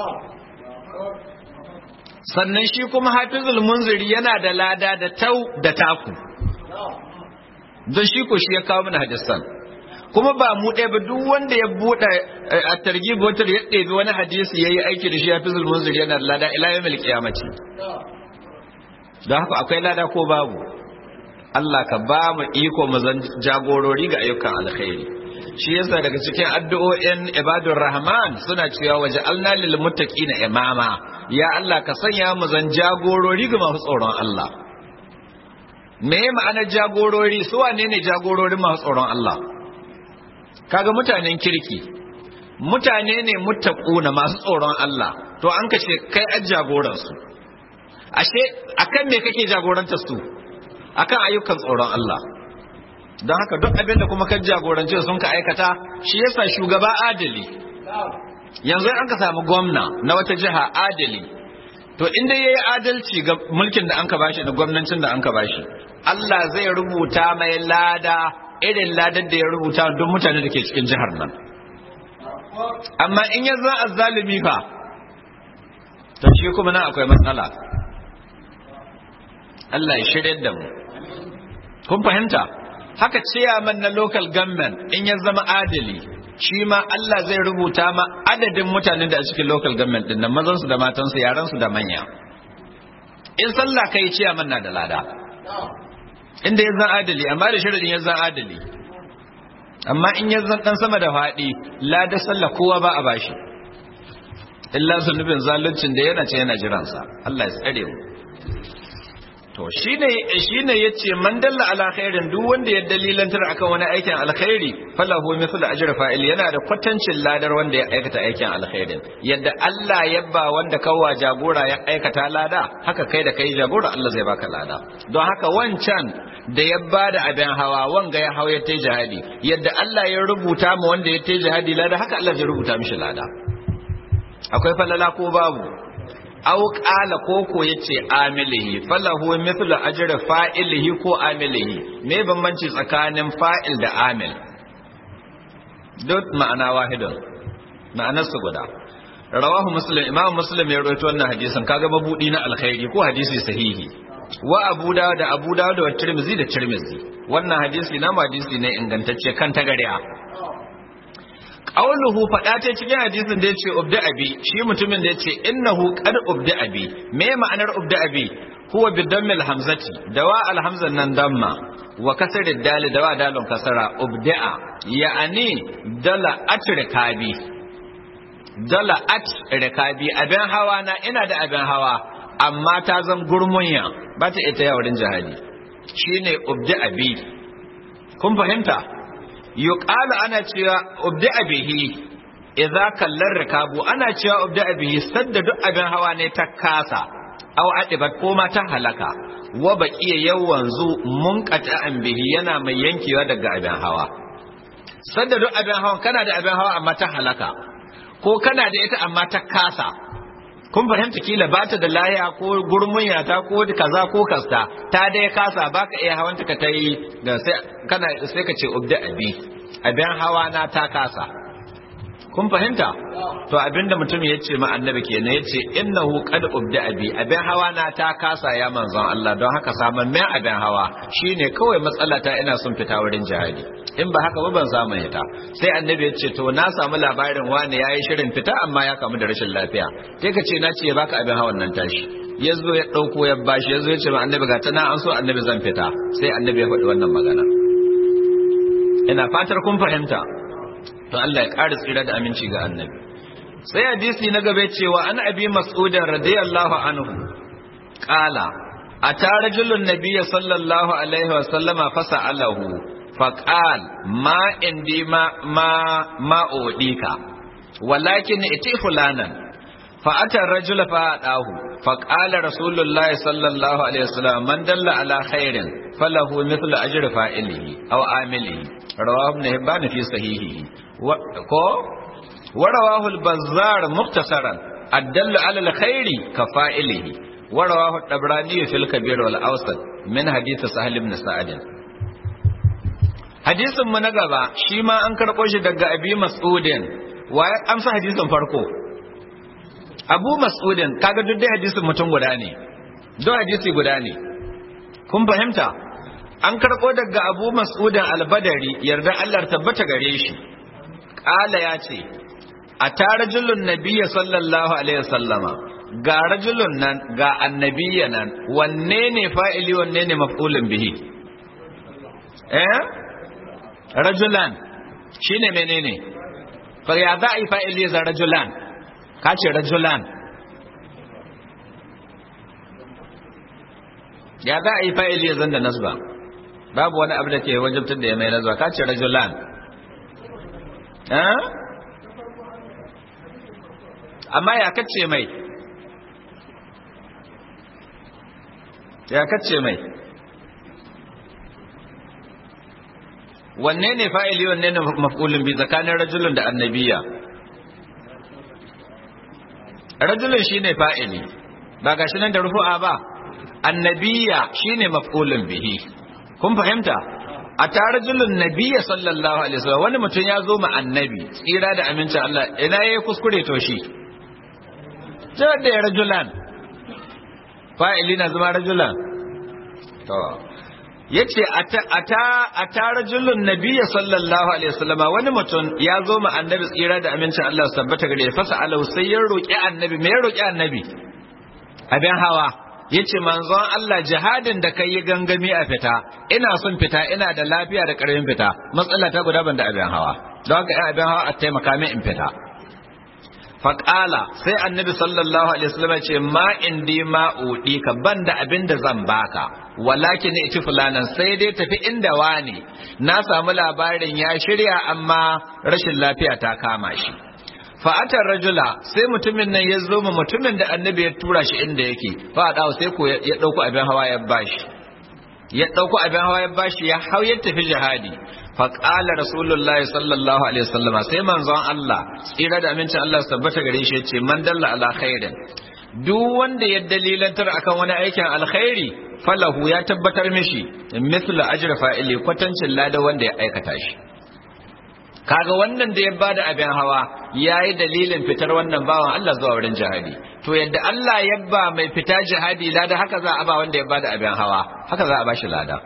sannan shi kuma hafizul munziri yana da lada da tau da taku don shi ko shi ya kawo mana hadisan kuma ba mu ɗaya ba duk wanda ya buɗe a targhib wata ya ɗebi wani hadisi yayi aiki da shi hafizul munziri yana da lada ila yawmil qiyamati don haka akwai lada ko babu Allah ka ba mu iko mu zan jagorori ga ayyukan alkhairi shi yasa daga cikin addu'o'in ibadur rahman suna cewa waje alna lil muttaqina imama ya Allah ka sanya mu zan jagorori ga masu tsoron Allah me ma'anar jagorori su wane ne jagororin masu tsoron Allah kaga mutanen kirki mutane ne muttaquna masu tsoron Allah to an ka ce kai a jagoran su ashe akan me kake jagorantar su akan ayyukan tsoron Allah don haka duk abin da kuma kan jagorance sun ka aikata shi yasa shugaba adali yanzu an ka samu gwamna na wata jiha adali to inda yayi adalci ga mulkin da an ka bashi da gwamnancin da an ka bashi Allah zai rubuta mai lada irin ladar da ya rubuta duk mutane da ke cikin jihar nan amma in ya zan azzalimi fa to shi kuma nan akwai matsala Allah ya shirya da mu kun fahimta haka ciyaman na local government in ya zama adali shi ma Allah zai rubuta ma adadin mutanen da a cikin local government din nan mazan su da matan su yaran su da manya in sallah kai ciyaman na da lada inda ya zan adali amma da sharadin ya zan adali amma in ya zan dan sama da faɗi lada sallah kowa ba a bashi illa zunubin zaluncin da yana ce yana jiransa Allah ya tsare mu to shine shine yace man dalla ala khairin duk wanda ya dalilantar akan wani aikin alkhairi falahu mithlu ajr fa'il yana da kwatancin ladar wanda ya aikata aikin alkhairin yadda Allah ya ba wanda kawwa jagora ya aikata lada haka kai da kai jagora Allah zai baka lada don haka wancan da ya bada abin hawa wanga ya hawa ya tai jihadi yadda Allah ya rubuta ma wanda ya tai jihadi lada haka Allah zai rubuta mishi lada akwai falala ko babu aw qala koko yace amilihi falahu mithlu ajri fa'ilihi ko amilihi me bambanci tsakanin fa'il da amil duk ma'ana wahidun ma'anar su guda rawahu muslim imam muslim ya rawaito wannan hadisin kaga mabudi na alkhairi ko hadisi sahihi wa abu dawud da abu dawud da tirmizi da tirmizi wannan hadisi na hadisi ne ingantacce kan tagariya qauluhu fada ta cikin hadisin da yace ubda abi shi mutumin da yace innahu qad ubda abi me ma'anar ubda abi huwa bi dammil hamzati dawa al hamzan nan damma wa kasr dal dawa dalon kasara ubda'a ya'ani dala atrikabi dala atrikabi abin hawa na ina da abin hawa amma ta zan gurmunya ba ta ita yawarin jihadi shine ubda abi kun fahimta yuqalu ana cewa ubda bihi idza kallar rikabu ana cewa ubda bihi sadda duk abin hawa ne ta kasa aw adibat ko ma ta halaka wa baqiya yawanzu munqata'an bihi yana mai yankewa daga abin hawa sadda duk abin hawa kana da abin hawa amma ta halaka ko kana da ita amma ta kasa kun fahimta kila ba ta da laya ko gurmunya ta ko kaza ko kasta ta dai kasa baka iya hawan ta ta yi da sai kana sai ka ce ubda abi abin hawa na ta kasa kun fahimta to abinda mutum ya ce ma annabi kenan ya ce innahu qad ubda abi abin hawa na ta kasa ya manzon Allah don haka saman mai abin hawa shine kawai matsala ta ina son fita wurin jihadi in ba haka ba ban samu ita sai annabi ya ce to na samu labarin wani yayi shirin fita amma ya kamu da rashin lafiya kai ka ce na ce ya baka abin hawan nan tashi ya zo ya ɗauko ya bashi ya zo ya ce ma annabi ga tana an so annabi zan fita sai annabi ya faɗi wannan magana ina fatar kun fahimta to Allah ya ƙara tsira da aminci ga annabi sai hadisi na gaba cewa an abi mas'udin radiyallahu anhu qala ata rajulun nabiyya sallallahu alaihi wa sallama fasa'alahu faqal ma indi ma ma ma odika walakin iti fulanan فأتى الرجل فأتاه فقال رسول الله صلى الله عليه وسلم من دل على خير فله مثل أجر فاعله أو عامله رواه ابن هبان في صحيحه ورواه البزار مختصرا الدل على الخير كفائله ورواه الطبراني في الكبير والأوسط من حديث سهل بن سعد hadisin mu na gaba shi ma an karɓo shi daga abi mas'udin wa amsa hadisin farko abu mas'udin kaga duk dai hadisin mutum guda ne duk hadisi guda ne kun fahimta an karɓo daga abu mas'udin albadari yarda Allah tabbata gare shi ƙala ya ce a ta rajulun nabiya sallallahu alaihi wasallama ga rajulun nan ga annabiya nan wanne ne fa'ili wanne ne maf'ulun bihi eh rajulan shine menene fa ya za a yi fa'ili za rajulan ka ce rajulan ya za a yi fa'ili ya zanda nasba babu wani abu da ke wajabtar da ya mai nasba ka ce rajulan amma ya kace mai ya kace mai wanne ne fa'ili wanne ne maf'ulun bi tsakanin rajulun da annabiya rajulun shine fa'ili ba gashi nan da rufu'a ba annabiya shine maf'ulun bihi kun fahimta a tarajulun nabiya sallallahu alaihi wasallam wani mutum ya zo ma annabi tsira da amincin Allah ina yayi kuskure to shi sai da rajulan fa'ili na zama rajulan to yace ata ata rajulun nabiyya sallallahu alaihi wasallam wani mutum ya zo ma annabi tsira da amincin Allah su tabbata gare fasa alau sai ya roki annabi me ya roki annabi abin hawa yace manzon Allah jihadin da kai gangami a fita ina son fita ina da lafiya da karfin fita matsala ta guda ban da abin hawa don haka ina abin hawa a taimaka min in fita faƙala sai annabi sallallahu alaihi wasallam ce ma indi ma udi ka banda abin da zan baka walakin iti fulanan sai dai tafi inda wani na samu labarin ya shirya amma rashin lafiya ta kama shi fa'atar rajula sai mutumin nan ya zo mutumin da annabi ya tura shi inda yake fa dawo sai ko ya dauko abin hawa ya bashi ya dauko abin hawa ya bashi ya hau ya tafi jihadi fa qala rasulullah sallallahu alaihi wasallama sai manzon Allah tsira da amincin Allah su tabbata gare shi yace man dalla ala khairin duk wanda ya dalilantar akan wani aikin alkhairi falahu ya tabbatar mishi mithlu ajri fa'ili kwatancin lada wanda ya aikata shi kaga wannan da ya bada abin hawa yayi dalilin fitar wannan bawan Allah zuwa wurin jihadi to yadda Allah ya ba mai fita jihadi lada haka za a ba wanda ya bada abin hawa haka za a bashi lada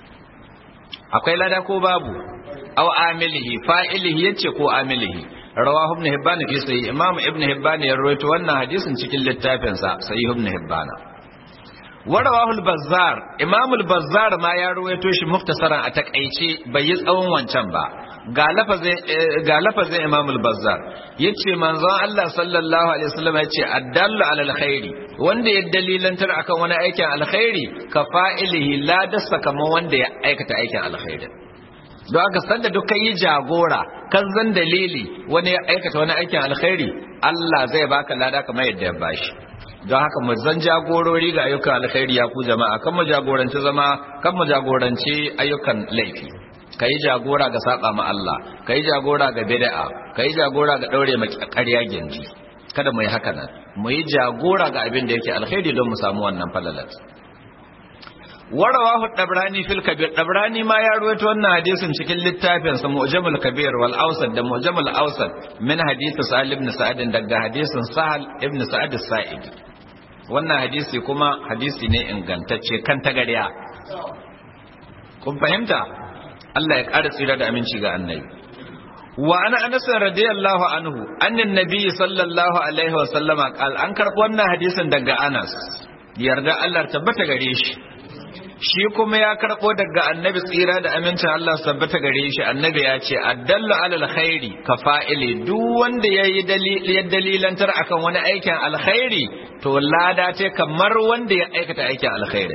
akwai lada ko babu aw amilihi fa'ilihi yace ko amilihi rawahu ibn hibban fi sahih imam ibn hibban ya rawaito wannan hadisin cikin littafin sa sahih ibn hibban wa rawahu al-bazzar imam al-bazzar ma ya rawaito shi muftasaran a takaice bai yi tsawon wancan ba ga lafazin ga lafazin imam al-bazzar yace manzon Allah sallallahu alaihi wasallam yace addallu ala al-khairi wanda ya dalilantar akan wani aikin alkhairi ka fa'ilihi la dasa kamar wanda ya aikata aikin alkhairi don aka sanda duk yi jagora kan zan dalili wani ya aikata wani aikin alkhairi Allah zai baka lada kamar yadda ya bashi don haka mu zan jagorori ga ayyukan alkhairi ya ku jama'a kan mu jagoranci zama kan mu jagoranci ayyukan laifi kai jagora ga saba ma Allah kai jagora ga bid'a kai jagora ga daure maki ƙarya ginji kada mu yi haka nan mu yi jagora ga abin da yake alkhairi don mu samu wannan falalat warawahu dabrani fil kabir dabrani ma ya ruwaito wannan hadisin cikin littafin sa mu'jamul kabir wal awsat da mu'jamul awsat min hadith sa'al ibn sa'ad daga hadisin sahal ibn sa'ad as-sa'id wannan hadisi kuma hadisi ne ingantacce kan tagariya kun fahimta Allah ya ƙara tsira da aminci ga annabi wa ana anas radiyallahu anhu annan nabi sallallahu alaihi wa sallama qal an karɓi wannan hadisin daga anas yarda Allah tabbata gare shi shi kuma ya karɓo daga annabi tsira da amincin Allah tabbata gare shi annabi ya ce addallu alal khairi ka fa'ili duk wanda yayi dalilin dalilantar akan wani aikin alkhairi to lada ce kamar wanda ya aikata aikin alkhairi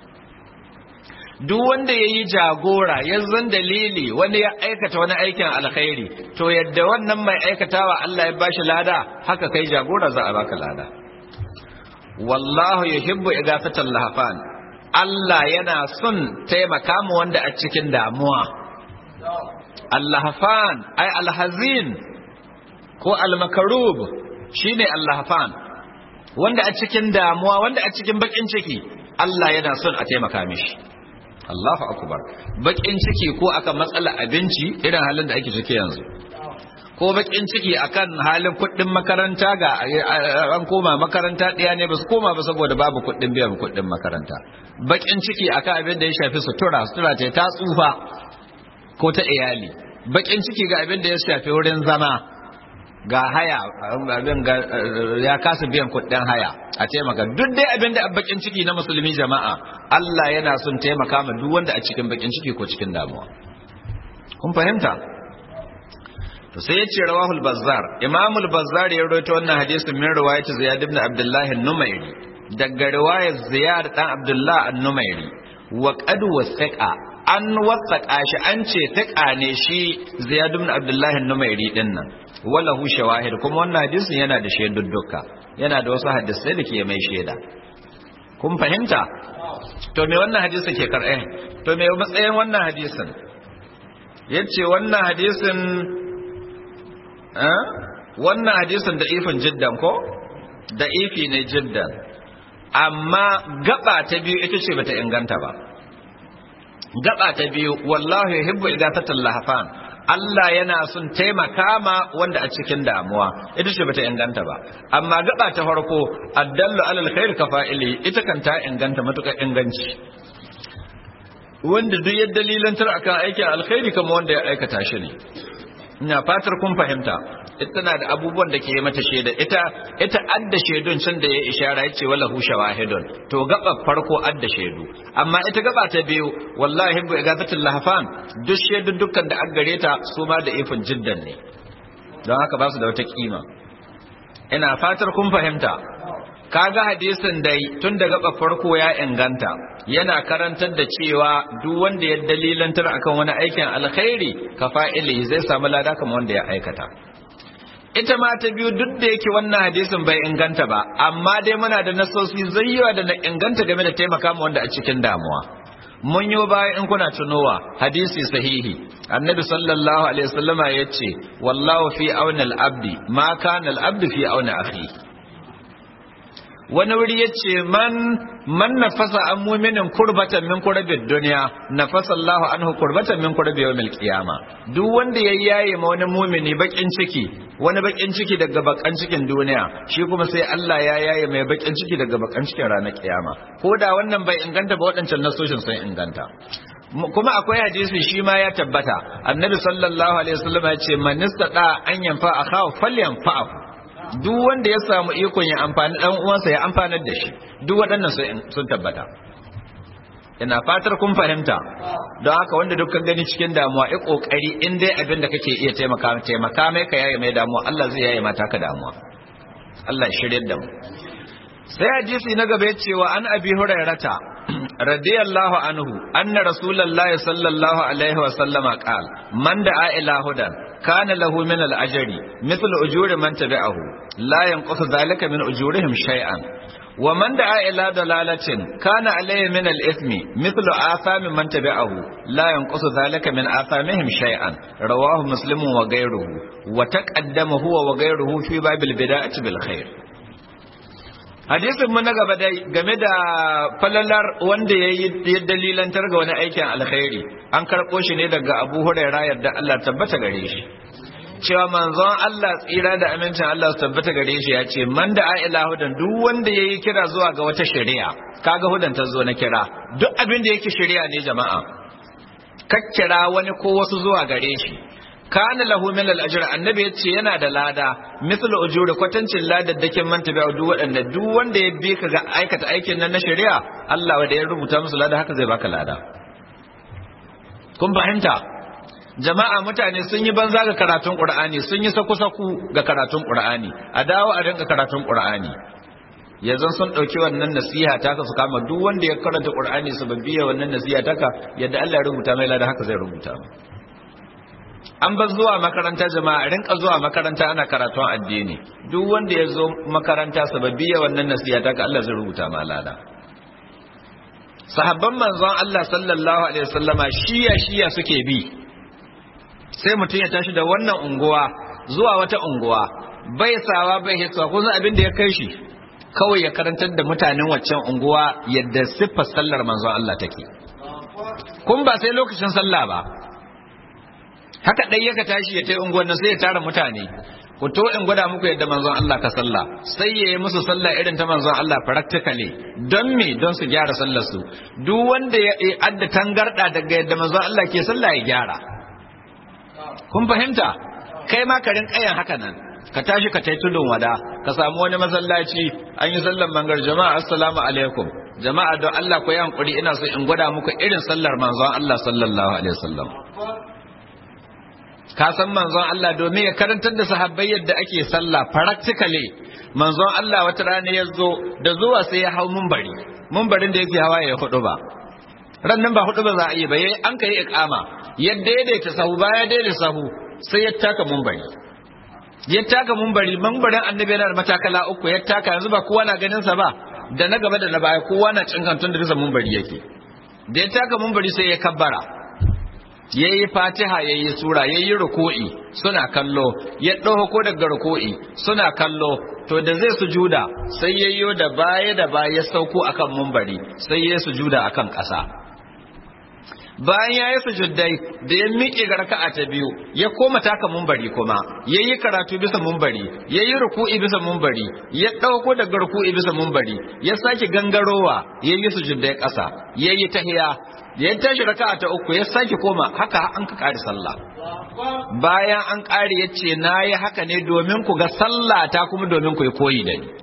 duk wanda ya yi jagora ya zan dalili wanda ya aikata wani aikin alkhairi to yadda wannan mai aikatawa Allah ya bashi lada haka kai jagora za a baka lada wallahu yuhibbu igafatal lahafan Allah yana son taimaka mu wanda a cikin damuwa allahafan ai alhazin ko almakarub shine allahafan wanda a cikin damuwa wanda a cikin bakin ciki Allah yana son a taimaka mishi Allahu akbar bakin ciki ko akan matsala abinci irin halin da ake ciki yanzu ko bakin ciki akan halin kuɗin makaranta ga an koma makaranta ɗaya ne ba su koma ba saboda babu kuɗin biyan kuɗin makaranta bakin ciki akan abin da ya shafi sutura sutura ce ta tsufa ko ta iyali bakin ciki ga abin da ya shafi wurin zama ga haya abin ya kasa biyan kuɗin haya a taimaka duk dai abin da bakin ciki na musulmi jama'a Allah yana son taimaka ma duk wanda a cikin bakin ciki ko cikin damuwa kun fahimta to sai yace rawahul bazzar imamul bazzar ya rawaito wannan hadisin min riwayat ziyad ibn abdullah an-numairi daga riwayar ziyad dan abdullah an-numairi wa qad wasaqa an wasaqa shi an ce taqa ne shi ziyad ibn abdullah an-numairi din nan wala hu shawahid kuma wannan hadisin yana da shaidudduka yana da wasu hadisai da ke mai shaida kun fahimta to me wannan hadisin ke karɓe to me matsayin wannan hadisin yace wannan hadisin wannan hadisin da ifin jiddan ko da ifi ne jiddan amma gaba ta biyu ita ce bata inganta ba gaba ta biyu wallahu yuhibbu idatatal lahafan Allah yana son taimaka ma wanda a cikin damuwa ita ce bata inganta ba amma gaba ta farko addallu alal khair kafa'ili ita kan ta inganta matukar inganci wanda duk yadda dalilantar akan aikin alkhairi kamar wanda ya aikata shi ne ina fatar kun fahimta ita na da abubuwan da ke mata shaida ita ita adda shaidun can da ya ishara yace wala hu shawahidun to gaba farko adda shaidu amma ita gaba ta biyu wallahi bu igazatul lahfan duk shaidun dukkan da an gare ta su ma da ifin jiddan ne don haka ba su da wata kima ina fatar kun fahimta kaga hadisin dai tun da gaba farko ya inganta yana karantar da cewa duk wanda ya dalilantar akan wani aikin alkhairi ka fa'ili zai samu lada kamar wanda ya aikata ita ma ta biyu duk da yake wannan hadisin bai inganta ba amma dai muna da nasosi zayyawa da na inganta game da taimaka ma wanda a cikin damuwa mun yi bayan in kuna tunowa hadisi sahihi annabi sallallahu alaihi wasallama yace wallahu fi auna al-abdi ma kana al-abdu fi auna akhi wani wuri ya ce man man nafasa an muminin kurbatan min kurabin duniya nafasa Allahu anhu kurbatan min kurabi yawmil qiyama duk wanda ya yaye ma wani mumini bakin ciki wani bakin ciki daga bakan cikin duniya shi kuma sai Allah ya yaye mai bakin ciki daga bakan cikin ranar kiyama ko da wannan bai inganta ba waɗancan nasoshin sun inganta kuma akwai hadisi shi ma ya tabbata annabi sallallahu alaihi wasallam ya ce man istada an yanfa akhahu falyanfa'hu duk wanda ya samu ikon ya amfani dan uwansa ya amfanar da shi duk waɗannan sun tabbata ina fatar kun fahimta don haka wanda dukkan gani cikin damuwa i kokari in dai abin da kake iya taimaka taimaka mai ka yaye mai damuwa Allah zai yaye mata ka damuwa Allah ya shirye da mu sai hadisi na gaba yace wa an abi hurairata radiyallahu anhu anna rasulullahi sallallahu alaihi wa sallama qal man da'a ila hudan kana lahu min al-ajri mithlu ujuri man tabi'ahu la yanqusu dhalika min ujurihim shay'an wa man da'a ila dalalatin kana alayhi min al-ithmi mithlu athami man tabi'ahu la yanqusu dhalika min athamihim shay'an rawahu muslim wa ghayruhu wa taqaddama huwa wa ghayruhu fi babil bida'ati bil khair hadisin mu na gaba dai game da falalar wanda ya yi dalilantar ga wani aikin alkhairi an karɓo shi ne daga abu huraira yadda Allah tabbata gare shi cewa manzon Allah tsira da amincin Allah su tabbata gare shi ya ce man da ila hudan duk wanda ya yi kira zuwa ga wata shari'a kaga hudan ta zo na kira duk abin da yake shari'a ne jama'a kakkira wani ko wasu zuwa gare shi kana lahu min al-ajr annabi yace yana da lada misal ujuri kwatancin ladaddakin man tabi'a duk wadanda duk wanda ya bi ka ga aikata aikin nan na shari'a Allah wanda ya rubuta musu lada haka zai baka lada kun fahimta jama'a mutane sun yi banza ga karatun qur'ani sun yi saku-saku ga karatun qur'ani a dawo a rinka karatun qur'ani yanzu sun ɗauki wannan nasiha taka su kama duk wanda ya karanta qur'ani su babbiya wannan nasiha taka yadda Allah ya rubuta mai lada haka zai rubuta an ba zuwa makaranta jama'a rinka zuwa makaranta ana karatun addini duk wanda ya zo makaranta sababbiya wannan nasiha taka Allah zai rubuta ma lada sahabban manzon Allah sallallahu alaihi wasallama shiya shiya suke bi sai mutum ya tashi da wannan unguwa zuwa wata unguwa bai sawa bai hitsuwa ko abin da ya kai shi kawai ya karantar da mutanen waccan unguwa yadda siffar sallar manzon Allah take kun ba sai lokacin sallah ba haka ɗai yaka tashi ya tai unguwar nan sai ya tara mutane ku to in gwada muku yadda manzon Allah ka sallah sai ya yi musu sallah irin ta manzon Allah practically don me don su gyara sallar su duk wanda ya adda tangarda daga yadda manzon Allah ke sallah ya gyara kun fahimta kai ma ka rinƙayan haka nan ka tashi ka tai tudun wada ka samu wani masallaci an yi sallar mangar jama'a assalamu alaikum jama'a don Allah ku yi hankuri ina so in gwada muku irin sallar manzon Allah sallallahu alaihi wasallam ka san manzon Allah domin ya karantar da sahabbai yadda ake sallah practically manzon Allah wata rana ya zo da zuwa sai ya hau mumbari mumbarin da yake hawa ya hudu ba ran nan ba hudu ba za a yi ba yayi an kai iqama ya daidaita sahu baya daidaita sahu sai ya taka mumbari ya taka mumbari mumbarin annabi yana da matakala uku ya taka yanzu ba kowa na ganin sa ba da na gaba da na baya kowa na cinkantun da bisa mumbari yake da ya taka mumbari sai ya kabbara ya yi fatiha ya yi sura ya yi ruku'i suna kallo ya ɗauko daga ruku'i suna kallo to da zai sujuda sai ya yi da baya da baya ya sauko akan mumbari sai ya sujuda akan ƙasa bayan ya yi sujudai da ya miƙe ga raka'a ta biyu ya koma taka mumbari kuma ya yi karatu bisa mumbari ya yi ruku'i bisa mumbari ya ɗauko daga ruku'i bisa mumbari ya sake gangarowa ya yi sujudai ƙasa ya yi tahiya ya tashi raka'a ta uku ya sake koma haka an ka ƙari sallah bayan an ƙari ya ce na yi haka ne domin ku ga sallah ta kuma domin ku yi koyi da ni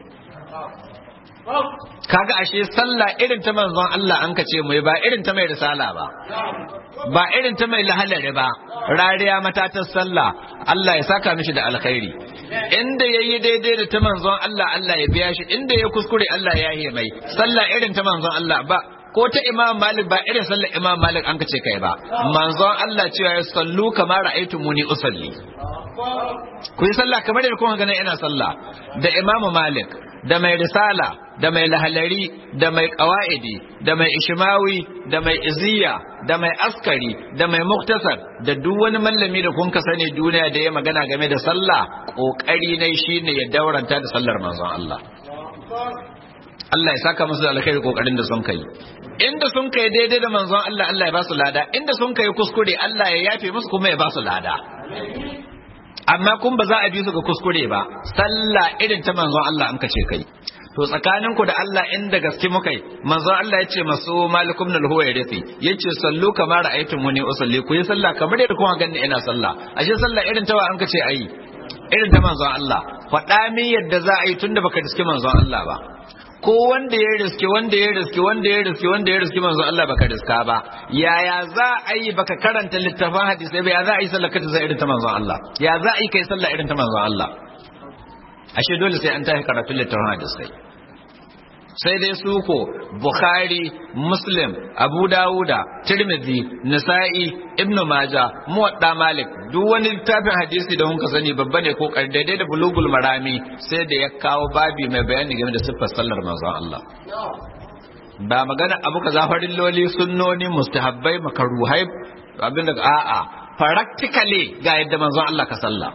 kaga ashe sallah irin ta manzon Allah an ka ce mai ba irin ta mai risala ba ba irin ta mai lahalare ba rariya matatar sallah Allah ya saka mishi da alkhairi inda yayi daidai da ta manzon Allah Allah ya biya shi inda ya kuskure Allah ya yi mai sallah irin ta manzon Allah ba ko ta imam malik ba irin sallar imam malik an ka ce kai ba manzon Allah cewa ya sallu kamar ra'aytu muni usalli ku yi sallah kamar da kuma ganin ina sallah da imam malik da mai risala da mai lahalari da mai qawaidi da mai ishmawi da mai iziya da mai askari da mai muktasar da duk wani mallami da kun ka sani duniya da ya magana game da sallah kokari ne shine ya dauranta da sallar manzon Allah Allah ya saka musu da alkhairi kokarin da sun kai inda sun kai daidai da manzon Allah Allah ya ba su lada inda sun kai kuskure Allah ya yafe musu kuma ya ba su lada amma kun ba za a bi su ga kuskure ba sallah irin ta manzon Allah an kace kai to tsakanin ku da Allah inda gaske muka yi manzon Allah ya ce masu malikum na lahu yarisi yace sallu kamar ra'aytum muni usalli ku yi sallah kamar yadda kuma ganni ina sallah ashe sallah irin ta wa an kace ayi irin ta manzon Allah faɗa min yadda za a yi tunda baka riske manzon Allah ba ko wanda ya riske wanda ya riske wanda ya riske wanda ya riske manzo Allah baka riska ba yaya za a yi baka karanta littafin hadisai ba ya za a yi sallar kata irin ta manzo Allah ya za a yi kai sallah irin ta manzo Allah ashe dole sai an tashi karatun littafin hadisai sai dai su ko bukhari muslim abu dawuda tirmidhi nisa'i ibnu maja muwadda malik duk wani littafin hadisi da hunka sani babba ne ko kar daidai da bulugul marami sai da ya kawo babi mai bayani game da siffar sallar manzon Allah ba magana abu ka zafarin loli sunnoni mustahabbai makaruhai abin da a'a practically ga yadda manzon Allah ka sallah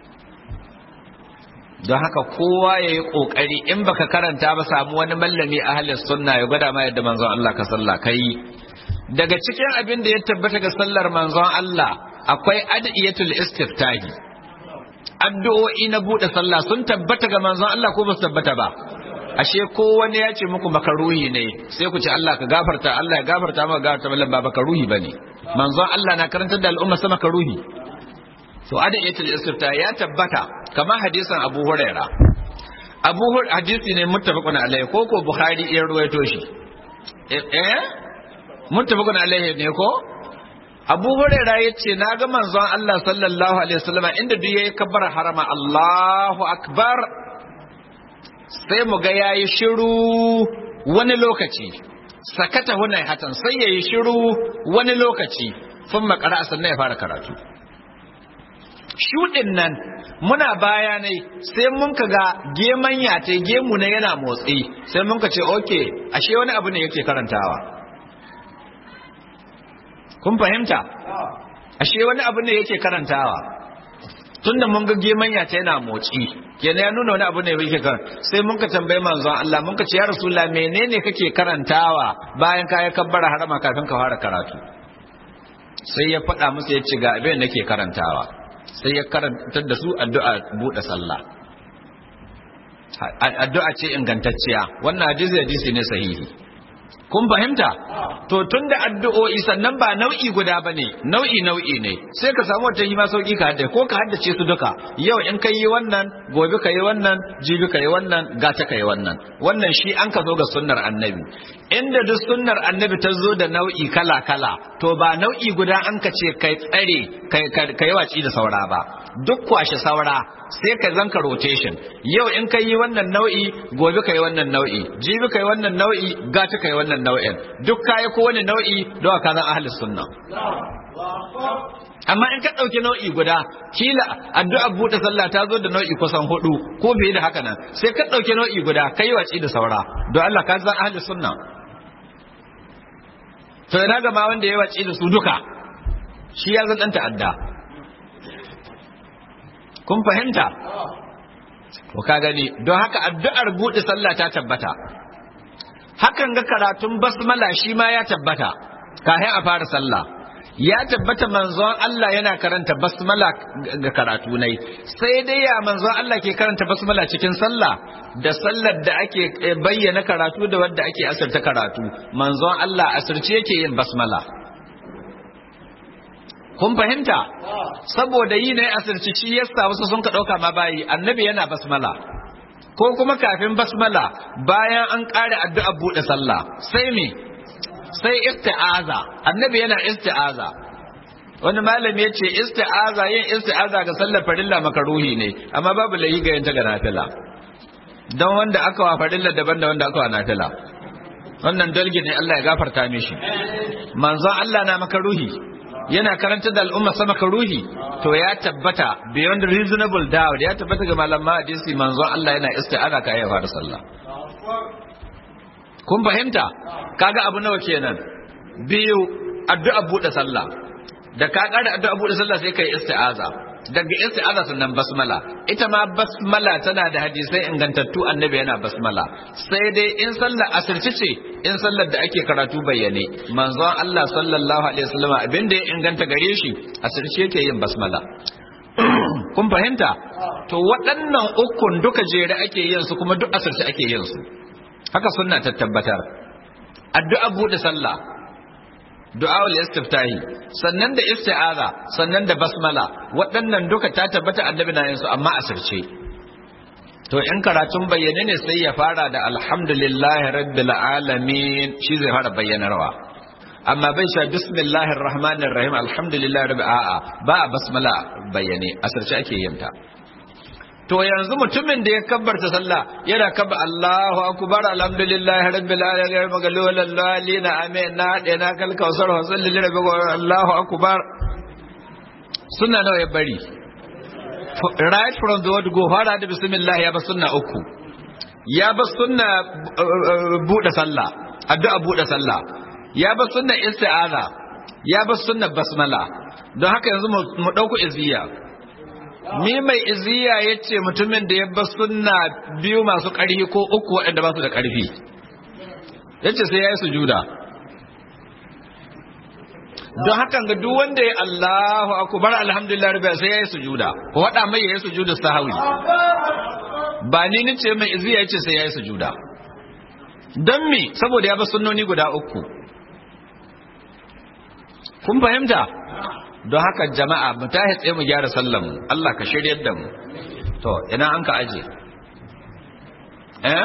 don haka kowa ya yi ƙoƙari in baka karanta ba samu wani mallami ahalin sunna ya gwada ma yadda manzon Allah ka sallah kai daga cikin abin da ya tabbata ga sallar manzon Allah akwai adiyatul istiftahi addu'o'i na buɗe sallah sun tabbata ga manzon Allah ko ba su tabbata ba ashe ko wani ya ce muku makaruhi ne sai ku ce Allah ka gafarta Allah ya gafarta maka gafarta mallan ba makaruhi bane manzon Allah na karantar da al'umma sama makaruhi to adiyatul istifta ya tabbata kamar hadisin Abu Huraira Abu hadisi ne muttafaqun alaihi ko ko Bukhari ya ruwaito shi eh muttafaqun alaihi ne ko Abu Huraira yace na ga manzon Allah sallallahu alaihi wasallam inda duk yayi kabbara harama Allahu akbar sai mu ga yayi shiru wani lokaci sakata hunai hatan sai yayi shiru wani lokaci sun makara sannan ya fara karatu shuɗin nan muna baya ne sai mun ka ga gemanya ta gemu na yana motsi sai mun ka ce oke ashe wani abu ne yake karantawa kun fahimta ashe wani abu ne yake karantawa tunda mun ga gemanya ta yana motsi kenan ya nuna wani abu ne yake kan sai mun ka tambayi manzon Allah mun ka ce ya rasulullah menene kake karantawa bayan ka yi kabbara harama kafin ka fara karatu sai ya faɗa musu ya ce ga abin da nake karantawa sai ya karantar da su addu'a buɗe sallah addu'a ce ingantacciya wannan hadisi hadisi ne sahihi kun fahimta to tunda addu'o'i sannan ba nau'i guda bane nau'i nau'i ne sai ka samu wata yi ma sauki ka haddace ko ka haddace su duka yau in kai yi wannan gobe ka yi wannan jibi ka yi wannan gata ka yi wannan wannan shi an ka zo ga sunnar annabi inda duk sunnar annabi ta zo da nau'i kala kala to ba nau'i guda an ka ce kai tsare kai yi waci da saura ba duk kwashe saura sai ka zanka rotation yau in ka yi wannan nau'i gobe ka yi wannan nau'i jibi ka yi wannan nau'i gata ka yi wannan nau'in duk kayi ko wani nau'i don ka zan ahlus sunna amma in ka ɗauki nau'i guda kila addu'a buɗe sallah ta zo da nau'i kusan hudu ko fiye da haka nan sai ka ɗauki nau'i guda ka yi waci da saura don Allah ka zan ahlus sunna to ina ga ma wanda ya waci da su duka shi ya zan ɗan ta'adda kun fahimta ko ka gani don haka addu'ar buɗe sallah ta tabbata hakan ga karatun basmala shi ma ya tabbata kafin a fara sallah ya tabbata manzon Allah yana karanta basmala ga karatu nai sai dai ya manzon Allah ke karanta basmala cikin sallah da sallar da ake bayyana karatu da wadda ake asirta karatu manzon Allah asirce yake yin basmala kun fahimta saboda yi ne asirci shi yasa wasu sun ka ɗauka ma bayi annabi yana basmala ko kuma kafin basmala bayan an ƙare addu'a buɗe sallah sai me sai isti'aza annabi yana isti'aza wani malami ya ce isti'aza yin isti'aza ga sallar farilla makaruhi ne amma babu layi ga yin ta ga nafila don wanda aka wa farilla daban da wanda aka wa nafila wannan dalgi ne Allah ya gafarta mishi manzon Allah na makaruhi yana karanta da al'umma sama ruhi to ya tabbata beyond reasonable doubt ya tabbata ga malaman hadisi manzon Allah yana isti'ana ka ya fara sallah kun fahimta kaga abu nawa kenan biyu addu'a bude sallah da ka kare addu'a bude sallah sai kai isti'aza daga isti'aza sannan basmala ita ma basmala tana da hadisai ingantattu annabi yana basmala sai dai in sallar asirci ce in sallar da ake karatu bayyane manzon Allah sallallahu alaihi wasallam abinda ya inganta gare shi asirci yake yin basmala kun fahimta to waɗannan ukun duka jere ake yin su kuma duk asirci ake yin su haka sunna ta tabbatar addu'a bude sallah du'a'ul istiftahi sannan da isti'aza sannan da basmala waɗannan duka ta tabbata annabi na yin su amma asirce to in karatun bayyane ne sai ya fara da alhamdulillahi rabbil alamin shi zai fara bayyanarwa amma bai sha bismillahir rahmanir rahim alhamdulillahi rabbil a'a ba a basmala bayyane asirce ake yin ta to yanzu mutumin da ya kabbarta sallah yana kabba Allahu akbar alhamdulillahi rabbil alamin magalu lillahi amin na da na kal kausar wa sallallahu alaihi Allahu akbar sunna nawa ya bari right from the word go fara da bismillah ya ba sunna uku ya ba sunna bude sallah addu'a bude sallah ya ba sunna isti'aza ya ba sunna basmala don haka yanzu mu dauko iziya ni mai iziya ya ce mutumin da ya ba sunna biyu masu ƙarfi ko uku waɗanda ba su da ƙarfi ya ce sai ya yi sujuda don hakan ga duk wanda ya Allahu akubar alhamdulillah rabbi sai ya yi sujuda ko waɗa mai ya yi sujuda sahawi ba ni ni ce mai iziya ya ce sai ya yi sujuda don me saboda ya ba sunnoni guda uku kun fahimta don haka jama'a mu ta tsaye mu gyara sallan mu Allah ka shiryar da mu to ina an ka aje eh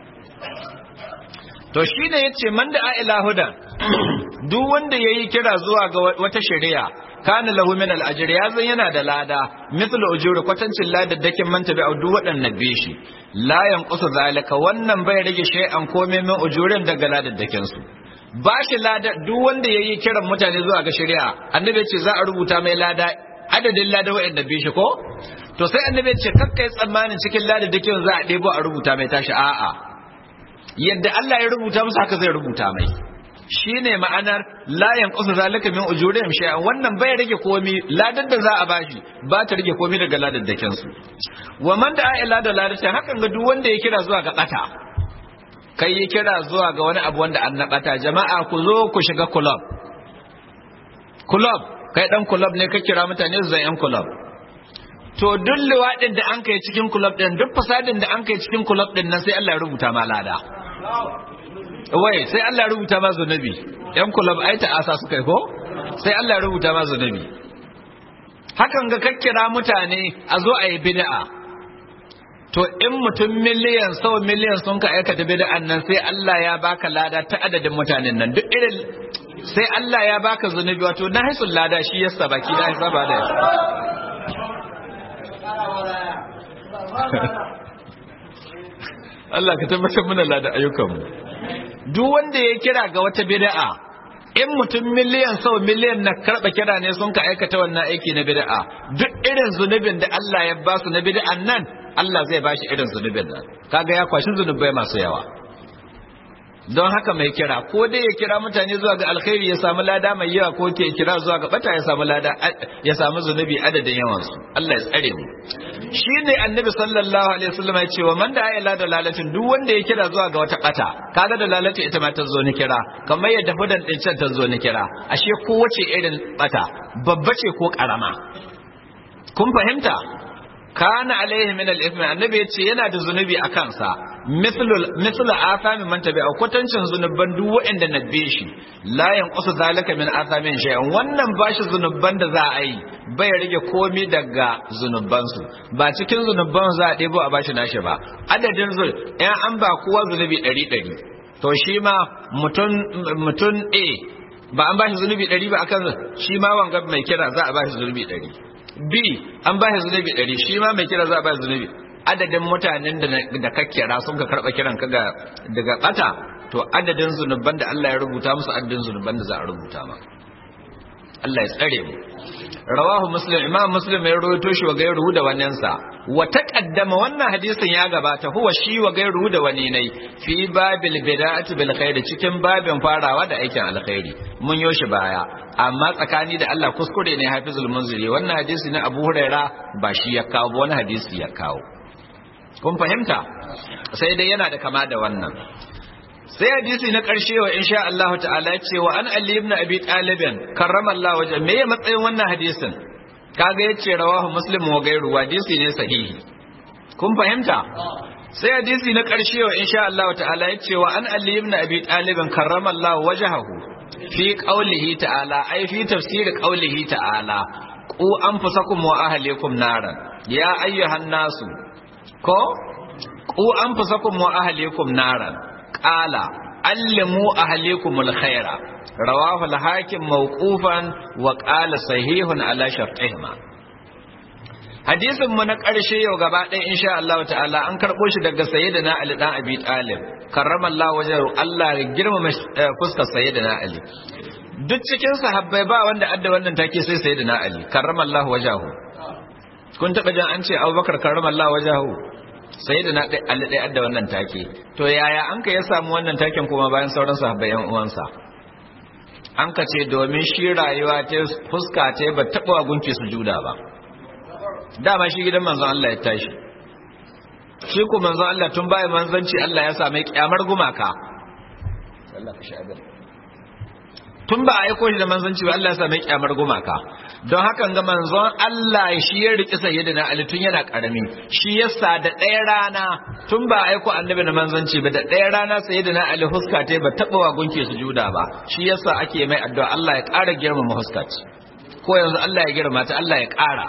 to shine yace man da ila hudan duk wanda yayi kira zuwa ga wata shari'a kana lahu min al ajri yazan yana da lada mithlu ujuri kwatancin ladaddakin man tabi duk waɗannan beshi la yanqusu zalika wannan bai rage shay'an komai min ujurin daga ladaddakin su ba shi lada duk wanda ya yi kiran mutane zuwa ga shari'a annabi ce za a rubuta mai lada adadin lada wa'anda bi shi ko to sai annabi ce kakkai tsammanin cikin lada da kiyon za a ɗebo a rubuta mai tashi a'a yadda Allah ya rubuta musu haka zai rubuta mai shine ma'anar la yanqusu zalika min ujurihim shay'an wannan bai rage komi ladar da za a bashi ba ta rage komi daga ladar da kinsu wa man da ila da ladar hakan ga duk wanda ya kira zuwa ga bata kai yi kira zuwa ga wani abu wanda an naɓata jama'a ku zo ku shiga kulob kulob kai ɗan kulob ne ka kira mutane su zan yan kulob to duk liwaɗin da an kai cikin kulob ɗin duk fasadin da an kai cikin kulob ɗin nan sai Allah ya rubuta ma lada wai sai Allah ya rubuta ma zunubi yan kulob ai ta asa suka yi ko sai Allah ya rubuta ma zunubi hakan ga kakkira mutane a zo a yi bid'a to in mutum miliyan sau miliyan sun ka aikata bid'an nan sai Allah ya baka lada ta adadin mutanen nan duk irin sai Allah ya baka zunubi wato na haisun lada shi yasa baki da hisa ba da Allah ka tabbatar mana lada ayyukanmu duk wanda ya kira ga wata bid'a in mutum miliyan sau miliyan na karɓa kira ne sun ka aikata wannan aiki na bid'a duk irin zunubin da Allah ya ba su na bid'an nan Allah zai bashi irin zunubin nan kaga ya kwashi zunubai masu yawa don haka mai kira ko dai ya kira mutane zuwa ga alkhairi ya samu lada mai yawa ko ke kira zuwa ga bata ya samu lada ya samu zunubi adadin yawan su Allah ya tsare mu shine annabi sallallahu alaihi wasallam ya ce wa man da ila da lalatin duk wanda ya kira zuwa ga wata bata kaga da lalatin ita ma ta zo ni kira kamar yadda hudan din can ta zo ni kira ashe kowace irin bata babba ce ko karama kun fahimta kana alaihi min al-ithmi annabi yace yana da zunubi a kansa mithlu mithlu athami man tabi'a kwatancin zunuban duk waɗanda na be shi la yanqusu zalika min athamin shay'an wannan bashi zunuban da za a yi bai rage komi daga zunuban su ba cikin zunuban za a ɗebo a bashi nashi ba adadin zul ɗan an ba kowa zunubi ɗari ɗari to shi ma mutum mutum A ba an bashi zunubi ɗari ba akan shi ma wanga mai kira za a bashi zunubi ɗari B an ba shi zunubi ɗari shi ma mai kira za a ba shi zunubi adadin mutanen da ka kira sun ka karɓa kiran ka daga ɓata to adadin zunuban da Allah ya rubuta musu adadin zunuban da za a rubuta ma Allah ya tsare mu rawahu muslim imam muslim ya rawaito shi wa gairuhu da wannan sa wa taqaddama wannan hadisin ya gabata huwa shi wa gairuhu da wani ne fi babil bid'ati bil khair cikin babin farawa da aikin alkhairi mun yo shi baya amma tsakani da Allah kuskure ne hafizul munziri wannan hadisi na Abu Huraira ba shi ya kawo wani hadisi ya kawo kun fahimta sai dai yana da kama da wannan sai hadisi na ƙarshe wa insha Allah ta'ala ya ce wa an Ali ibn Abi Talib karrama Allah waje me ya matsayin wannan hadisin kaga yace rawahu Muslim wa gairu hadisi ne sahihi kun fahimta sai hadisi na ƙarshe wa insha Allah ta'ala ya ce wa an Ali ibn Abi Talib karrama Allah wajhahu fi qaulihi ta'ala ai fi tafsir qaulihi ta'ala ku anfusakum wa ahlikum naran ya ayyuhan nasu ko ku anfusakum wa ahlikum naran qala allimu ahlikumul khaira rawahu al-hakim mawqufan wa qala sahihun ala shartihima hadisin mu na ƙarshe yau gaba ɗaya insha Allah ta'ala an karɓo shi daga sayyidina Ali dan Abi Talib karramallahu wajhahu Allah ya girmama fuskar sayyidina Ali duk cikin sahabbai ba wanda adda wannan take sai sayyidina Ali karramallahu wajhahu kun taɓa jan an ce Abubakar karramallahu wajhahu sayyidina Ali dai adda wannan take to yaya an ka ya samu wannan taken kuma bayan sauran sahabbai yan uwansa an ka ce domin shi rayuwa ta fuska ta ba taɓa gunki sujuda ba dama shi gidan manzon Allah ya tashi shi ku manzon Allah tun bayan manzanci Allah ya same kyamar gumaka tun ba a aiko shi da manzanci ba Allah ya same kyamar gumaka don haka ga manzon Allah shi ya riki sayyidina Ali tun yana karami shi yasa da ɗaya rana tun ba a aiko annabi da manzanci ba da ɗaya rana sayyidina Ali huska ta ba taɓa wa gunke sujuda ba shi yasa ake mai addu'a Allah ya ƙara girmama huskat ko yanzu Allah ya girma ta Allah ya ƙara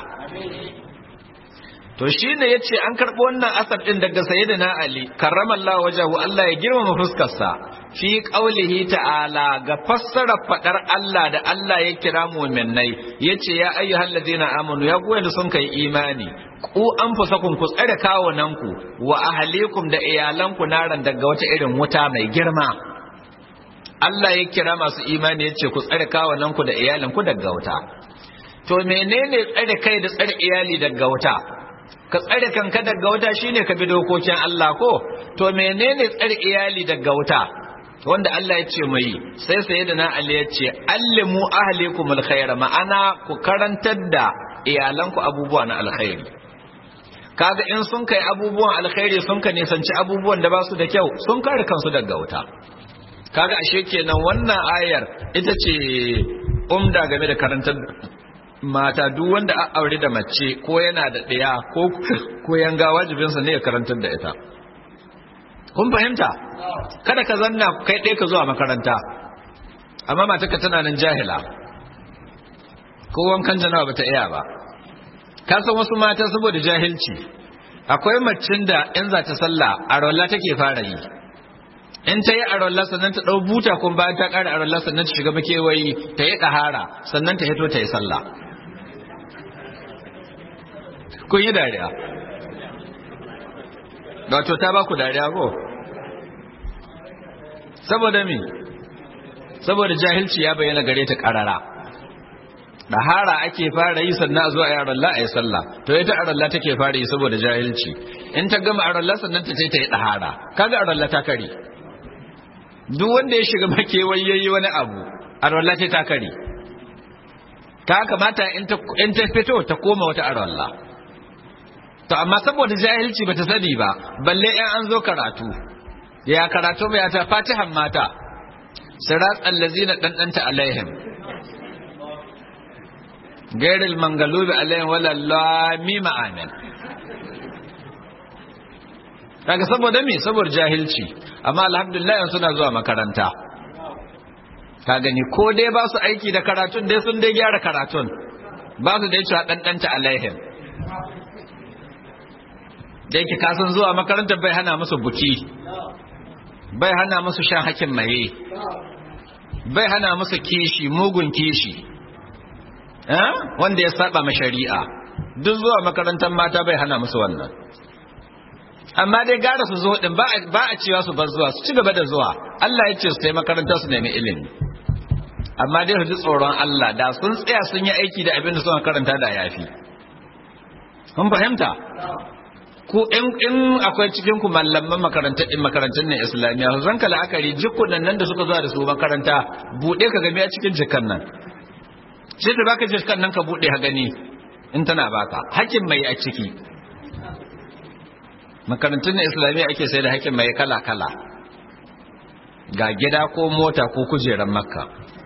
to shi ne ya ce an karɓi wannan asar ɗin daga sayyidina Ali karramallahu wajahu Allah ya girmama fuskarsa fi qaulihi ta'ala ga fassara fadar Allah da Allah ya kira mu'minnai yace ya ayyuhal ladina amanu ya ku da sun kai imani ku anfusakum ku tsare kawunanku wa ahlikum da iyalanku naran daga wata irin wuta mai girma Allah ya kira masu imani yace ku tsare kawunanku da iyalanku daga wuta to menene tsare kai da tsare iyali daga wuta ka tsare kanka daga wuta shine ka bi dokokin Allah ko to menene tsare iyali daga wuta wanda Allah ya ce mai sai sayyidina Ali ya ce allimu ahlikumul khaira ma'ana ku karantar da iyalanku abubuwa na alkhairi kaga in sun kai abubuwan alkhairi sun ka nisanci abubuwan da ba su da kyau sun kare kansu daga wuta kaga ashe kenan wannan ayar ita ce umda game da karantar mata duk wanda a aure da mace ko yana da ɗaya ko ko yanga wajibinsa ne ya karantar da ita kun fahimta kada ka zanna kai ɗaya ka zuwa makaranta amma matarka tana nan jahila ko wankan janawa bata iya ba ka san wasu mata saboda jahilci akwai macin da in za ta sallah arolla take fara yi in ta yi arolla sannan ta ɗau buta kuma bayan ta ƙara arolla sannan ta shiga makewayi ta yi ɗahara sannan ta hito ta yi sallah kun yi dariya wato ta ba ku dariya ko saboda mi saboda jahilci ya bayyana gare ta karara dahara ake fara yi sannan a zo a yaron la a yi sallah to ita aralla take fara yi saboda jahilci in ta gama aralla sannan ta ta yi dahara kaga aralla ta kare duk wanda ya shiga makewai yayi wani abu aralla ce ta kare ta kamata in ta fito ta koma wata aralla to amma saboda jahilci bata sani ba balle in an zo karatu ya karatu bai ta fatihan mata sirat allazina dandanta alaihim gairil mangalubi alaihim wala lami ma'amin daga saboda me saboda jahilci amma alhamdulillah yanzu suna zuwa makaranta ka gani ko dai ba su aiki da karatun dai sun dai gyara karatun ba su dai cewa dandanta alaihim da yake kasan zuwa makarantar bai hana musu buki bai hana musu shan hakin maye bai hana musu kishi mugun kishi wanda ya saba ma shari'a duk zuwa makarantar mata bai hana musu wannan amma dai gara su zo din ba a cewa su bar zuwa su ci gaba da zuwa Allah ya ce su tai makaranta su nemi ilimi amma dai su ji tsoron Allah da sun tsaya sun yi aiki da abin da suka karanta da yafi kun fahimta ku in in akwai cikin ku mallaman makarantar din makarantun ne islamiya su zanka la'akari jikunan nan da suka zuwa da su makaranta bude ka gami a cikin jikan nan sai da baka jikan nan ka bude ka gani in tana baka hakkin mai a ciki makarantun ne islamiya ake sai da hakkin mai kala kala ga gida ko mota ko kujeran makka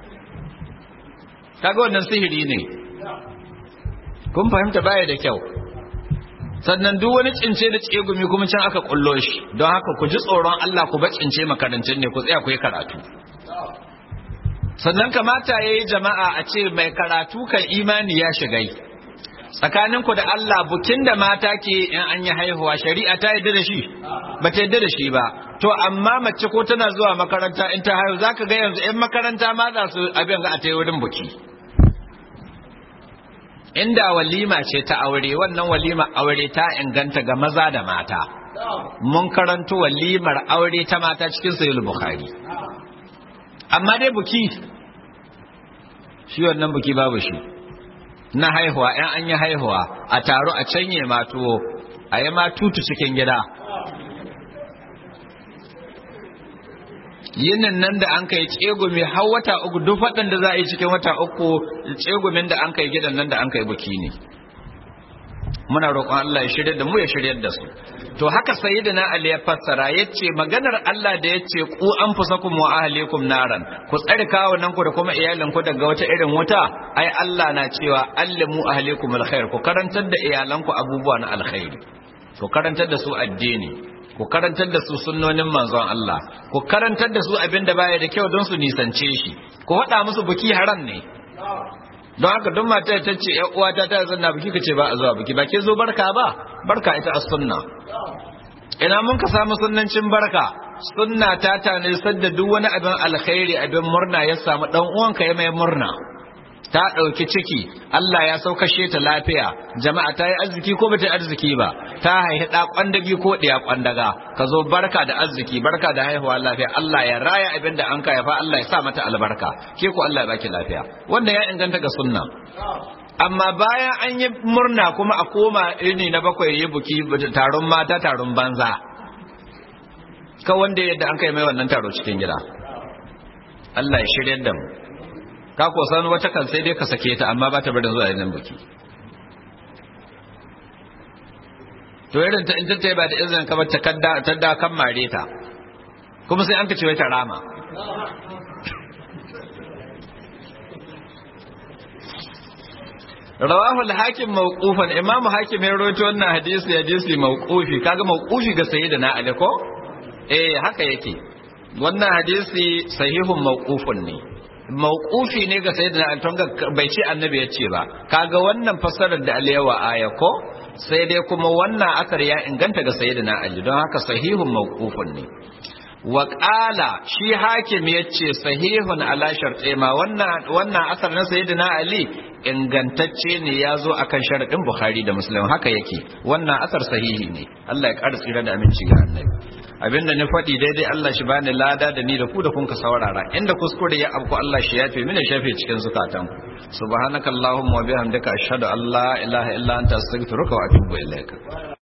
kaga wannan sihiri ne kun fahimta baya da kyau sannan duk wani cince da tsegumi kuma can aka kullo shi don haka ku ji tsoron Allah ku bacince makarantun ne ku tsaya ku yi karatu sannan kamata ya yi jama'a a ce mai karatu kan imani ya shigai tsakaninku da Allah bukin da mata ke in an yi haihuwa shari'a ta yadda da shi ba ta yadda da shi ba to amma mace ko tana zuwa makaranta in ta haihu zaka ga yanzu 'yan makaranta ma za su abin ga a ta wurin buki inda walima ce ta aure wannan walima aure ta inganta ga maza da mata mun karanto walimar aure ta mata cikin sahih bukhari amma dai buki shi wannan buki babu shi na haihuwa ‘yan an yi haihuwa a taro a canye matuwo a yi matutu cikin gida yinin nan da an kai tsegumi har wata uku duk waɗanda za a yi cikin wata uku tsegumin da an kai gidan nan da an kai buki ne muna roƙon Allah ya shirya da mu ya shirya da su to haka sayyidina Ali ya fassara yace maganar Allah da yace ku anfusakum wa ahlikum naran ku tsare kawunan ku da kuma iyalan ku daga wata irin wuta ai Allah na cewa allimu ahlikum alkhair ku karantar da iyalan ku abubuwa na alkhairi ku karantar da su addini ku karantar da su sunnonin manzon Allah ku karantar da su abin da baya da kyau don su nisance shi ku faɗa musu buki haram ne don haka don matar ta ce ‘yan uwata ta zanna biki ka ce ba a zuwa biki ba ke zo barka ba barka ita a sunna ina mun ka samu sunnancin barka sunna ta ta ne sadda duk wani abin alkhairi abin murna ya samu dan uwanka ya mai murna ta ɗauki ciki Allah ya saukashe ta lafiya jama'a ta yi arziki ko bata yi arziki ba ta haihi ɗa kwandagi ko ɗiya kwandaga ka zo barka da arziki barka da haihuwa lafiya Allah ya raya abin da an ka yafa Allah ya sa mata albarka ke ko Allah ya baki lafiya wannan ya inganta ga sunna amma bayan an yi murna kuma a koma ini na bakwai yi buki taron mata taron banza ka wanda yadda an kai mai wannan taro cikin gida Allah ya shirya da mu ka ko san wata kan sai dai ka sake ta amma ba ta bari zuwa yin biki to irin ta in ta ba da izinin ka ta kadda ta da kan mare ta kuma sai an ka ce wai ta rama rawahu al-hakim mawqufan imamu hakim ya rawaito wannan hadisi hadisi mawqufi kaga mawqufi ga sayyidina ali ko eh haka yake wannan hadisi sahihun mawqufun ne mawqufi ne ga sayyidina ali ton bai ce annabi ya ce ba kaga wannan fassarar da ali yawa aya ko sai dai kuma wannan asar ya inganta ga sayyidina ali don haka sahihun mawqufun ne wa qala shi hakim yace sahihun ala sharti ma wannan wannan asar na sayyidina ali ingantacce ne ya zo akan sharadin bukhari da muslim haka yake wannan asar sahihi ne Allah ya ƙara tsira da aminci ga annabi abinda ni faɗi daidai Allah shi bani lada da ni da ku da kun ka saurara inda kuskure ya abku Allah shi yafe mini shafe cikin zukatan subhanakallahumma wa bihamdika ashhadu an la ilaha illa anta astaghfiruka wa atubu ilaik